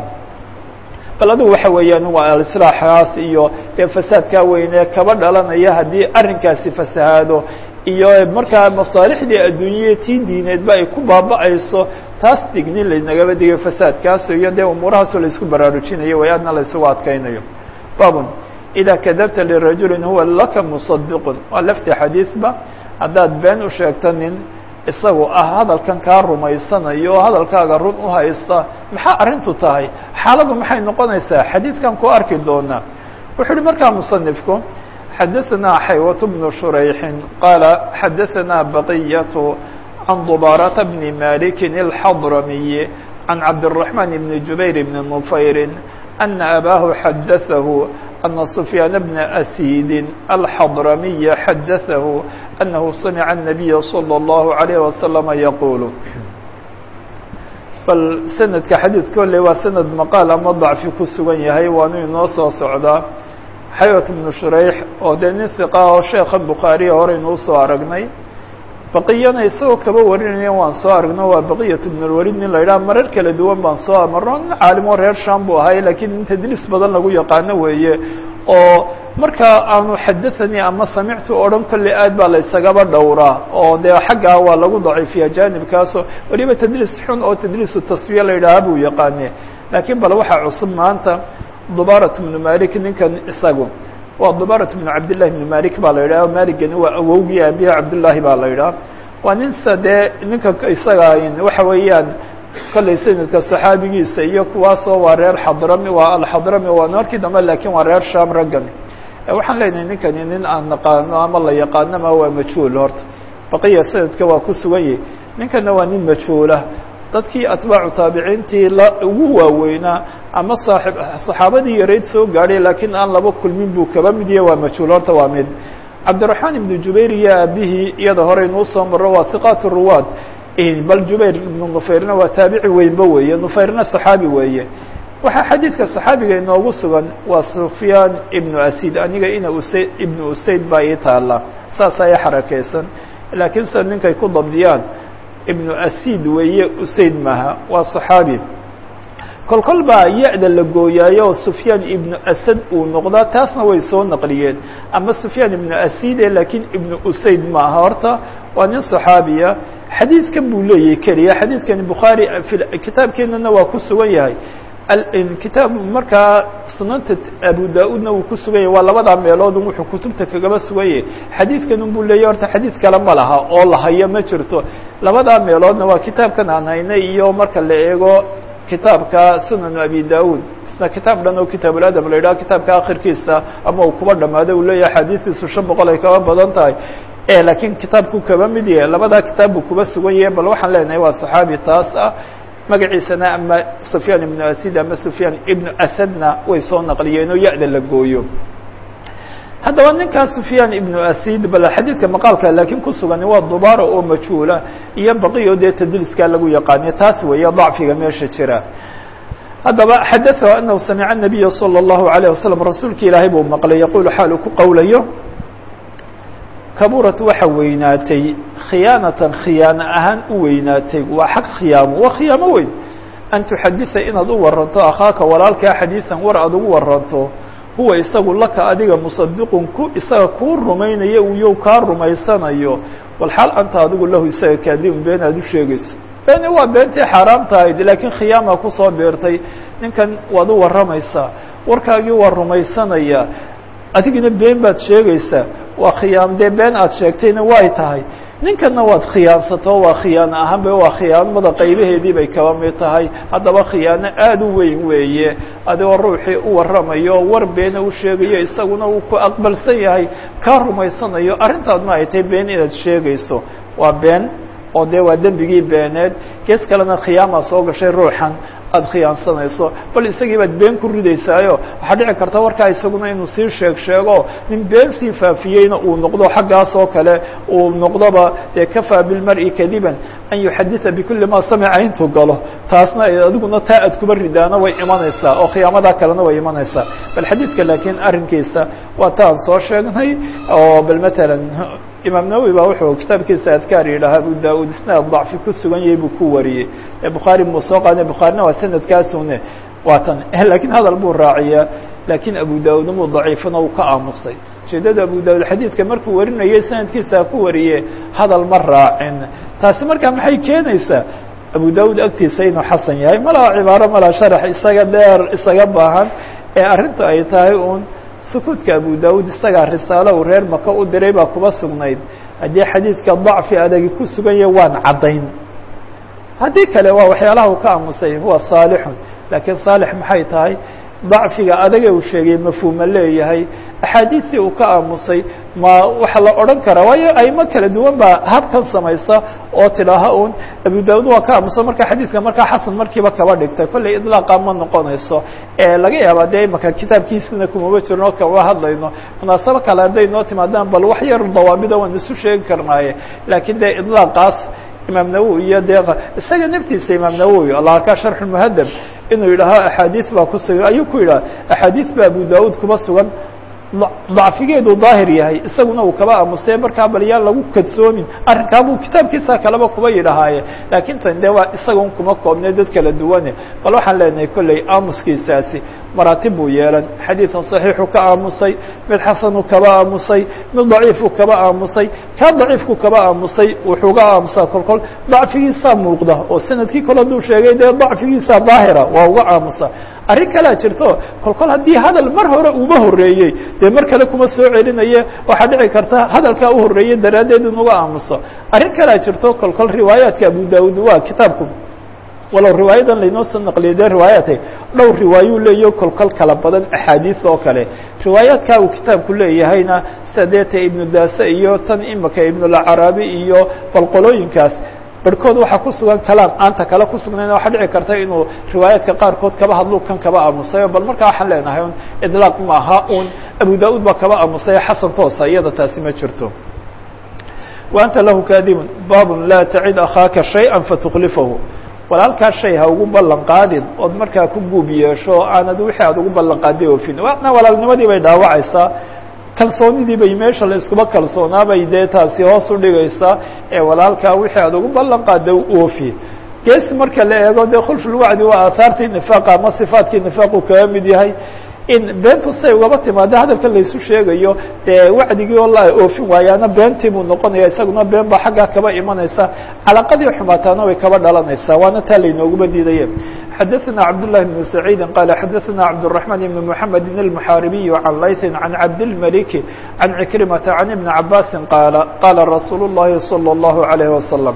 bal adigu waxa weeyaan waa alislaaxaas iyo dee fasaadkaa weynee kaba dhalanaya haddii arrinkaasi fasahaado iyo markaa masaalixdii adduunyaya tii diineedba ay ku baaba'ayso taas dignin laynagaba digay fasaadkaas iyo dee umuurahaasoo laisku baraarujinayo way aadna la isugu adkaynayo babun إida kadabta lirajuli huwa laka muصadiqun waa lafti xadiiثba haddaad been u sheegto nin isagu ah hadalkan kaa rumaysanayo oo hadalkaaga run u haysta maxaa arrintu tahay xaaladu maxay noqonaysaa xadiidkan ku arki doonaa wuxuu uhi markaa musanifku xadaثna xaywة بن شhurayxi qaala xadaثna baqiyaة can dubاaraةa bni maliki الxadramiي can cabdالرaحman bni jubayr bni نufayri أna abaahu xadaثahu أna سfyaan bna أsiidi الxadramiya xadaثahu أnahu samca النabiya slى الlaهu عalيه وasلم yaqul bal sanadka xadiid kolle waa sanad maqaal ama dacfi ku sugan yahay waanu inoo soo socdaa xaywat bnu shurayx oo dee nin hiqa oo sheekha bukhaariya horeynuu soo aragnay baqiyana isagoo kaba warinaya waan soo aragno waa baqiyat bnulwalid nin la yidhaha marar kala duwan baan soo amarno nin caalimo reer sham buu ahay lakiin in tadliis badan lagu yaqaano weeye oo markaa aanu xadathanii ama samictu odhan kolley aad baa la isagaba dhowraa oo dee xaggaa waa lagu daciifiya jaanibkaasoo weliba tadliis xun oo tadliisu tasfiya la yidhaaha buu yaqaane laakiin bal waxaa cusub maanta dubaarat bnu malik ninkan isagu waa dubaarat bnu cabdillahi bnu malik baa la yidhaha maligani waa awowgii aabiha cabdullaahi baa la yidhaha waa ninsa dee ninka isaga waxa weeyaan kolley sanadka saxaabigiisa iyo kuwaasoo waa reer xadrami waa alxadrami waa markii dambe lakiin waa reer sham raggani waxaan leenahay ninkani nin aan naqaano ama la yaqaanoma waa majhuul horta baqiya sanadka waa ku sugan yahi ninkana waa nin majhuulah dadkii atbaacu taabiciintii la ugu waaweynaa ama saaib saxaabadii yarayd soo gaadhay laakiin aan laba kulmin buu kaba mid yahe waa majhuul horta waa mid cabdiraxmaan ibnu jubayr iyo aabihii iyada horeynuu soo maro waa hiqaat ruwaad bal jubayr ibnu nufayrna waa taabici weynba weeye nufayrna saxaabi weeye waxaa xadiidka saxaabiga inoogu sugan waa sufyaan ibnu asid aniga ina usayd ibnu usayd baa ii taala saas aya xarakeysan laakiin sida ninkay ku dabdiyaan ibnu asid weeye usayd maha waa saxaabi kol kol baa ya-da la gooyaayo oo sufyaan ibnu asad uu noqdaa taasna way soo naqliyeen ama sufyaan ibnu aside laakiin ibnu usayd ma aha horta waa nin saxaabiya xadiidkan buu leeyahay keliya xadiidkani bukhaari kitaabkeenana waa ku sugan yahay kitaab markaa sunanta abu da-uudna uu ku sugan yahay waa labadaa meeloodun wuxuu kutubta kagaba sugan yahay xadiidkan un buu leeyahy horta xadiid kale ma laha oo la hayo ma jirto labadaa meeloodna waa kitaabkan aan haynay iyo marka la eego kitaabka sunanu abi da-uud isna kitaab dhan oo kitaabuladab la yidhaha kitaabka akhirkiisa ama uu kuba dhamaado uu leeyahay xadiidiisu shan boqol ay kaba badan tahay laakiin kitaabku kaba mid yahay labadaa kitaab buu kuba sugan yahay bal waxaan leenahay waa saxaabi taas ah magaciisana ama sufyaan ibnu asid ama sufyaan ibnu asadna way soo naqliyeen oo ya-da la gooyo haddaba ninkaas sufyaan ibnu asid bal xadiidka maqaalka laakiin ku sugan waa dubaara oo majhuula iyo baqiyo dee tadliiskaa lagu yaqaaniyo taas weeye dacfiga meesha jira haddaba xadaثahu anahu samica الnabiya salى الlahu عalيه wasalam rasuulka ilaahay buu maqlay yaqulu xaal uu ku qowlayo kaburat waxa weynaatay khiyaanatan khiyaano ahaan u weynaatay waa xag khiyaamo waa khiyaamo weyn an tuxadisa inaad u waranto akhaaka walaalkaa xadiiثan war aad ugu waranto huwa isagu laka adiga musadiqun ku isaga kuu rumaynaya uyo kaa rumaysanayo walxaal anta adigu lahu isaga kaadibun been aad u sheegayso beeni waa beentii xaaraam tahayd laakiin khiyaama kusoo beertay ninkan waad u warramaysaa warkaagii waa rumaysanaya adigina been baad sheegaysaa waa khiyaam dee been aad sheegtayna way tahay ninkanna waad khiyaansato waa khiyaano ahaanba waa khiyaanimada qaybaheedii bay kaba mid tahay haddaba khiyaano aada u weyn weeye adigoo ruuxii u warramayo war beena u sheegayo isaguna uu ku aqbalsan yahay kaa rumaysanayo arrintaadna ay tahay been inaad sheegayso waa been oo dee waa dembigii beeneed gees kalena khiyaamaa soo gashay ruuxan aada khiyaansanayso bal isagii baad been ku ridaysaayo waxaa dhici karta warkaa isaguna inuu sii sheeg sheego nin been sii faafiyeyna uu noqdo xaggaas oo kale uu noqdoba dee kafaa bilmar-i kadiban an yuxaditha bikulli maa samica intuu galo taasna adiguna taa aad kuba ridaana way imanaysaa oo khiyaamadaa kalena way imanaysaa bal xadiidka laakiin arrinkiisa waa taan soo sheegnay oo bal matalan imaam nawowi baa wuxuu kitaabkiisa adkaar yidhaha abu da-uud isnaad dacfi ku sugan yahay buu ku wariyey bukhaari muu soo qaadnay bukhaarina waa sanadkaasune waa tan lakiin hadal buu raaciyaa laakiin abu da-uud muu daciifana uu ka aamusay ujeedada abu da-uud xadiidka markuu warinayay sanadkiisa ku wariye hadal ma raacin taasi markaa maxay keenaysaa abu da-uud agtiisa inuu xasan yahay malaha cibaaro malaha sharax isaga dheer isaga baahan ee arrintu ay tahay uun sukuudka abu da-uud isagaa risaalo uu reer maka u diray baa kuba sugnayd haddii xadiidka dacfi adagi ku sugan yahay waan caddayn haddii kale waa waxyaalaha uu ka aamusay huwa saalixun laakiin saalix maxay tahay dacfiga adaga uu sheegay mafhuuma leeyahay axaadiistii uu ka aamusay ma waxaa la odhan karaa waayo aimo kala duwan baa habkan samaysa oo tidhaaha un abu daud waa ka aamusa marka xadiidka markaa xasan markiiba kaba dhigtay kolley idlaaqa ma noqonayso laga yaaba dee imaka kitaabkiisina kumaba jirno o kaba hadlayno munaasabo kale hadday noo timaadaan bal wax yar dawaabida waan isu sheegi karnaaye laakiin dee idlaaqaas imaam nawowi iyo dee isaga naftiisa imaam nawowi allah arkaa sharx muhadab inuu yidhaaho axaadiis baa ku sugan ayuu ku yidhaha axaadiis baa abu daud kuba sugan dacfigeedu daahir yahay isaguna uu kaba aamusay markaa bal yaan lagu kadsoomin arrinkaabuu kitaabkiisa kaleba kuba yidhahaaye laakiin tan de waa isaga un kuma koobnay dad kala duwane bal waxaan leenahay kolley aamuskiisaasi maraatib buu yeelan xadiidan صaxiixu ka aamusay mid xasanu kaba aamusay mid daciifu kaba aamusay kaa daciifku kaba aamusay wuxuuga aamusaa kol kol dacfigiisaa muuqda oo sanadkii kole haduu sheegay dee dacfigiisa daahira waa uga aamusa arrin kalea jirto kol kol haddii hadal mar hore uba horeeyey dee mar kale kuma soo celinaye waxaa dhici karta hadalkaa u horeeyey daraaddeed inuga aamuso arrin kalea jirto kol kol riwaayaadka abu daud waa kitaabku walow riwaayadan laynoo soo naqliyay dee riwaayaatay dhowr riwaayuu leeyaho kolkol kala badan axaadiis oo kale riwaayaadkaa uu kitaabku leeyahayna sida deeta ibnu daase iyo tan imika ibnulcaraabi iyo balqolooyinkaas barhkood waxaa ku sugan kalaam aanta kale ku sugnayn waxaa dhici karta inuu riwaayaadka qaarkood kaba hadlu kan kaba aamusayo bal markaa waxaan leenahay un idlaaq maaha un abu da-ud baa kaba aamusayo xasan toosa iyada taasi ma jirto wa anta lahu kaadibun baabun laa tacid akhaaka shayئa fatuklifahu walaalkaa shay ha ugu ballan qaadin ood markaa ku guub yeesho aanad wixii aad ugu ballan qaadday oofin na walaalnimadii bay dhaawacaysaa kalsoonidii bay meesha la iskuba kalsoonaabay dee taasi hoos u dhigaysaa ee walaalkaa wixii aad ugu ballan qaadda oofi gees marka la eego dee khulfulwacdi waa aahaartii nifaaqa ama sifaadkii nifaaqu kaga mid yahay in beentu say ugaba timaado hadalka laysu sheegayo dee wacdigii oo la oofin waayaana beentii buu noqonaya isaguna been baa xaggaa kaba imanaysa calaqadii xumaataana way kaba dhalanaysaa waana taa laynooguba diidaye xadaثna cabdاللahi بن سacيidi qala xadaثna cabdالرحمن بن محamed الmحaaribiي عan layثi عan cabdالملك عan عكرمةa عan iبن cabاsi qaala qala rasuul الlahi صلى الlaه عليه وasلم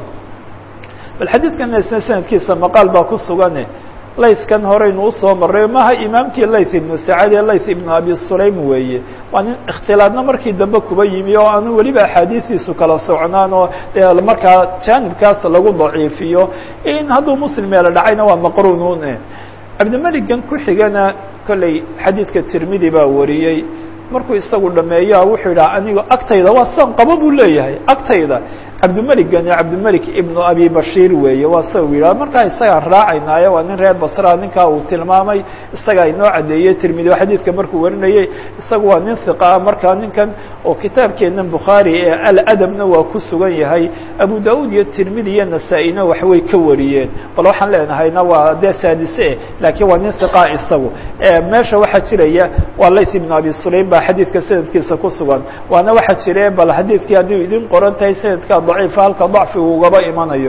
bal xadiidkan isna sanadkiisa maqaal baa ku sugane laythkan horeynu usoo maray maha imaamkii layth ibnu sacad ee layth ibnu abi sulaym weeye waa nin ikhtilaadna markii dambe kuba yimi oo aanu weliba axaadiistiisu kala socnaan oo dee markaa jaanibkaas lagu daciifiyo in hadduu muslim meelo dhacayna waa maqrunuun cabdimeligan ku xigana kolley xadiidka tirmidi baa wariyey markuu isagu dhameeya wuxuu yidhaha anigo agtayda waa san qabo buu leeyahay agtayda cabdimeligan cabdimelik ibnu abi bashiir weeye waa sa u yidhaha markaa isagaan raacaynaayo waa nin reer basra ninkaa uu tilmaamay isagaa inoo caddeeyey tirmidi oo xadiidka markuu warinayey isagu waa nin hiqaa markaa ninkan oo kitaabkeennan bukhaari ee aladabna waa ku sugan yahay abu da-uud iyo tirmidi iyo nasaa-ina waxbay ka wariyeen bal waxaan leenahayna waa dee saadise eh laakiin waa nin hiqaa isagu meesha waxaa jiraya waa layth ibnu abi sulaym baa xadiidka sanadkiisa ku sugan waana waxaa jire bal xadiidkii haddii idin qoran tahay sanadka daciifa halka dacfigu ugaba imanayo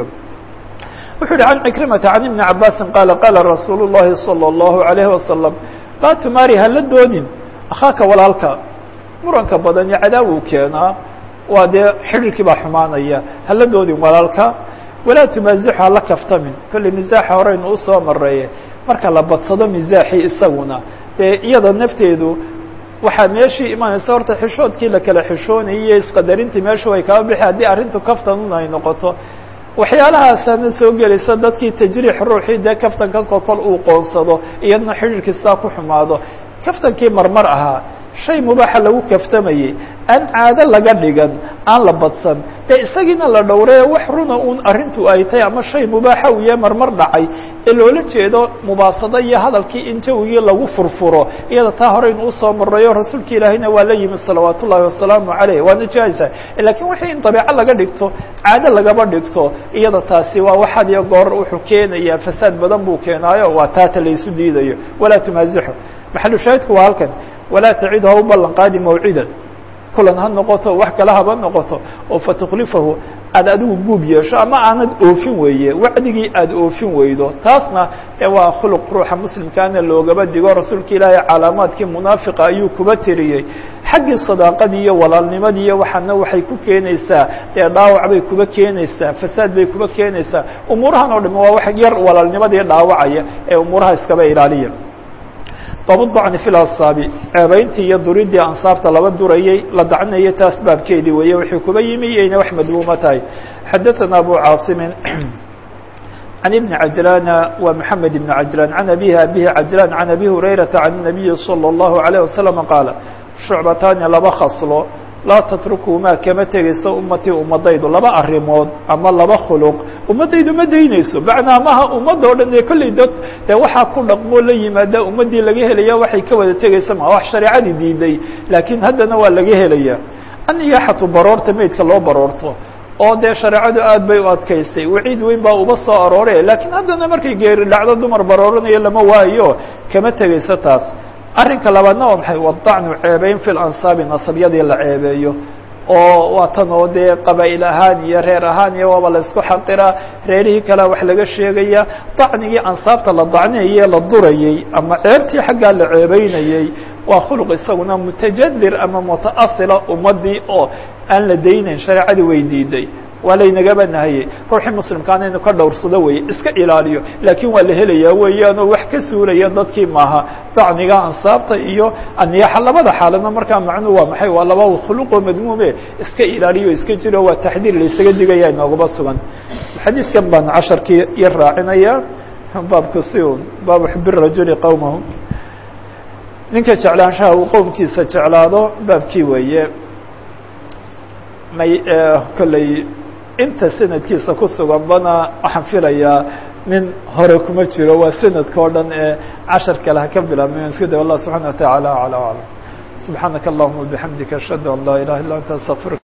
wuxuu yihi can cikrimata can ibni cabaasin qaala qaala rasuulu llahi salى اllahu alayhi wasalam laa tumaari hala doodin akhaaka walaalka muranka badan iyo cadaawuu keenaa waa dee xidhiirkii baa xumaanaya hala doodin walaalka walaa tumaasixu hala kaftamin kolley misaaxa horeynu usoo mareeye marka la badsado misaaxii isaguna dee iyada nafteedu waxaa meeshii imanaysa horta xishoodkii la kala xishoonayay iyo isqadarintii meeshu way kaba bixi haddii arrintu kaftanun ay noqoto waxyaalahaasana soo gelaysa dadkii tajriix ruuxii dee kaftanka kolkol uu qoonsado iyadna xidhiirkii saa ku xumaado kaftankii marmar ahaa shay mubaaxa lagu kaftamayey aan caado laga dhigan aan la badsan dee isagiina la dhowree wax runa uun arrintu ay tahay ama shay mubaaxa uu yahay marmar dhacay ee loola jeedo mubaasado iyo hadalkii in jawigii lagu furfuro iyada taa horeynu usoo marayo rasuulka ilaahayna waa la yimi salawaat ullahi wasalaamu caleyh waana jaaiza lakiin wixii in dabeeco laga dhigto caado lagaba dhigto iyada taasi waa waxaad iyo goor wuxuu keenayaa fasaad badan buu keenaayo waa taata laysu diidayo walaa tumaasixu maxalu shaahidku waa halkan walaa tacid ha u ballan qaadi mawcidan kulan ha noqoto wax kale haba noqoto oo fatuklifahu aad adigu guub yeesho ama aanad oofin weeye wacdigii aad oofin weydo taasna e waa khuluq ruuxa muslimkaana loogaba digo rasuulka ilaahay calaamaadkii munaafiqa ayuu kuba tiriyey xaggii sadaaqadii iyo walaalnimadii iyo waxaana waxay ku keenaysaa dee dhaawac bay kuba keenaysaa fasaad bay kuba keenaysaa umuurahan oo dham waa wax yar walaalnimadii dhaawacaya ee umuuraha iskaba ilaaliya babudacni fi lasaabi ceebayntii iyo duridii ansaabta laba durayey la dacnayay taas baabkeedii weeye wixii kuba yimi iyayna wax madmuuma tahay xadaثana abu caasimin عن بن عجلان ومحمد بن عجلان عن أبيه أبيه عجلان عن أبي هريرة عن النبي صلى الله عليه وسلم قال شعبتان laba khصlo laa تتركهmaa kama tegayso umatii umadaydu laba arimood ama laba khلq umadaydu ma daynayso macnaa maha ummadda o dhan ee kolley dad dee waxaa ku dhaqmoo la yimaada ummaddii laga helaya waxay ka wada tegaysa ma wax shareecadii diiday laakiin haddana waa laga helaya aniyaxatu baroorta meydka loo baroorto oo dee shareecadu aad bay u adkaystay waciid weyn baa uba soo aroore laakiin haddana markay geeri dhacdo dumar barooranayo lama waayo kama tegayso taas arrinka labaadna waa maxay wadacnu ceebeyn fi lansaabi nasabyadii la ceebeeyo oo waa tan oo dee qabaa'il ahaan iyo reer ahaan iyo waaba la isku xaqiraa reerihii kalea wax laga sheegaya dacnigii ansaabta la dacniyayee la durayey ama ceebtii xaggaa la ceebeynayey waa khuluq isaguna mutajadir ama mutaasila ummadii oo aan la daynayn shareecadii way diiday waa laynagaba nahayey ruuxii muslimkaana inu ka dhowrsado weye iska ilaaliyo laakiin waa la helayaa weeyaan oo wax ka suulaya dadkii maaha dacniga ansaabta iyo aniyaaxa labada xaaladna markaa macnuhu waa maxay waa laba khuluqoo madmuume iska ilaaliyo iska jiro waa taxdiir laysaga digaya inoogaba sugan xadiidkan baan casharkii yar raacinaya baabku si un baabu xub rajuli qowmahu ninka jeclaanshaha uu qowmkiisa jeclaado baabkii weeye may kolley inta sanadkiisa ku sugan bana waxaan filayaa nin hore kuma jiro waa sanadka o dhan ee cashar kale ha ka bilaabmay iska da allah subxana wa taعala alى aclam subxaanaka allahuma bixamdika ashhadu an laa ilaha illa anta astaqfirka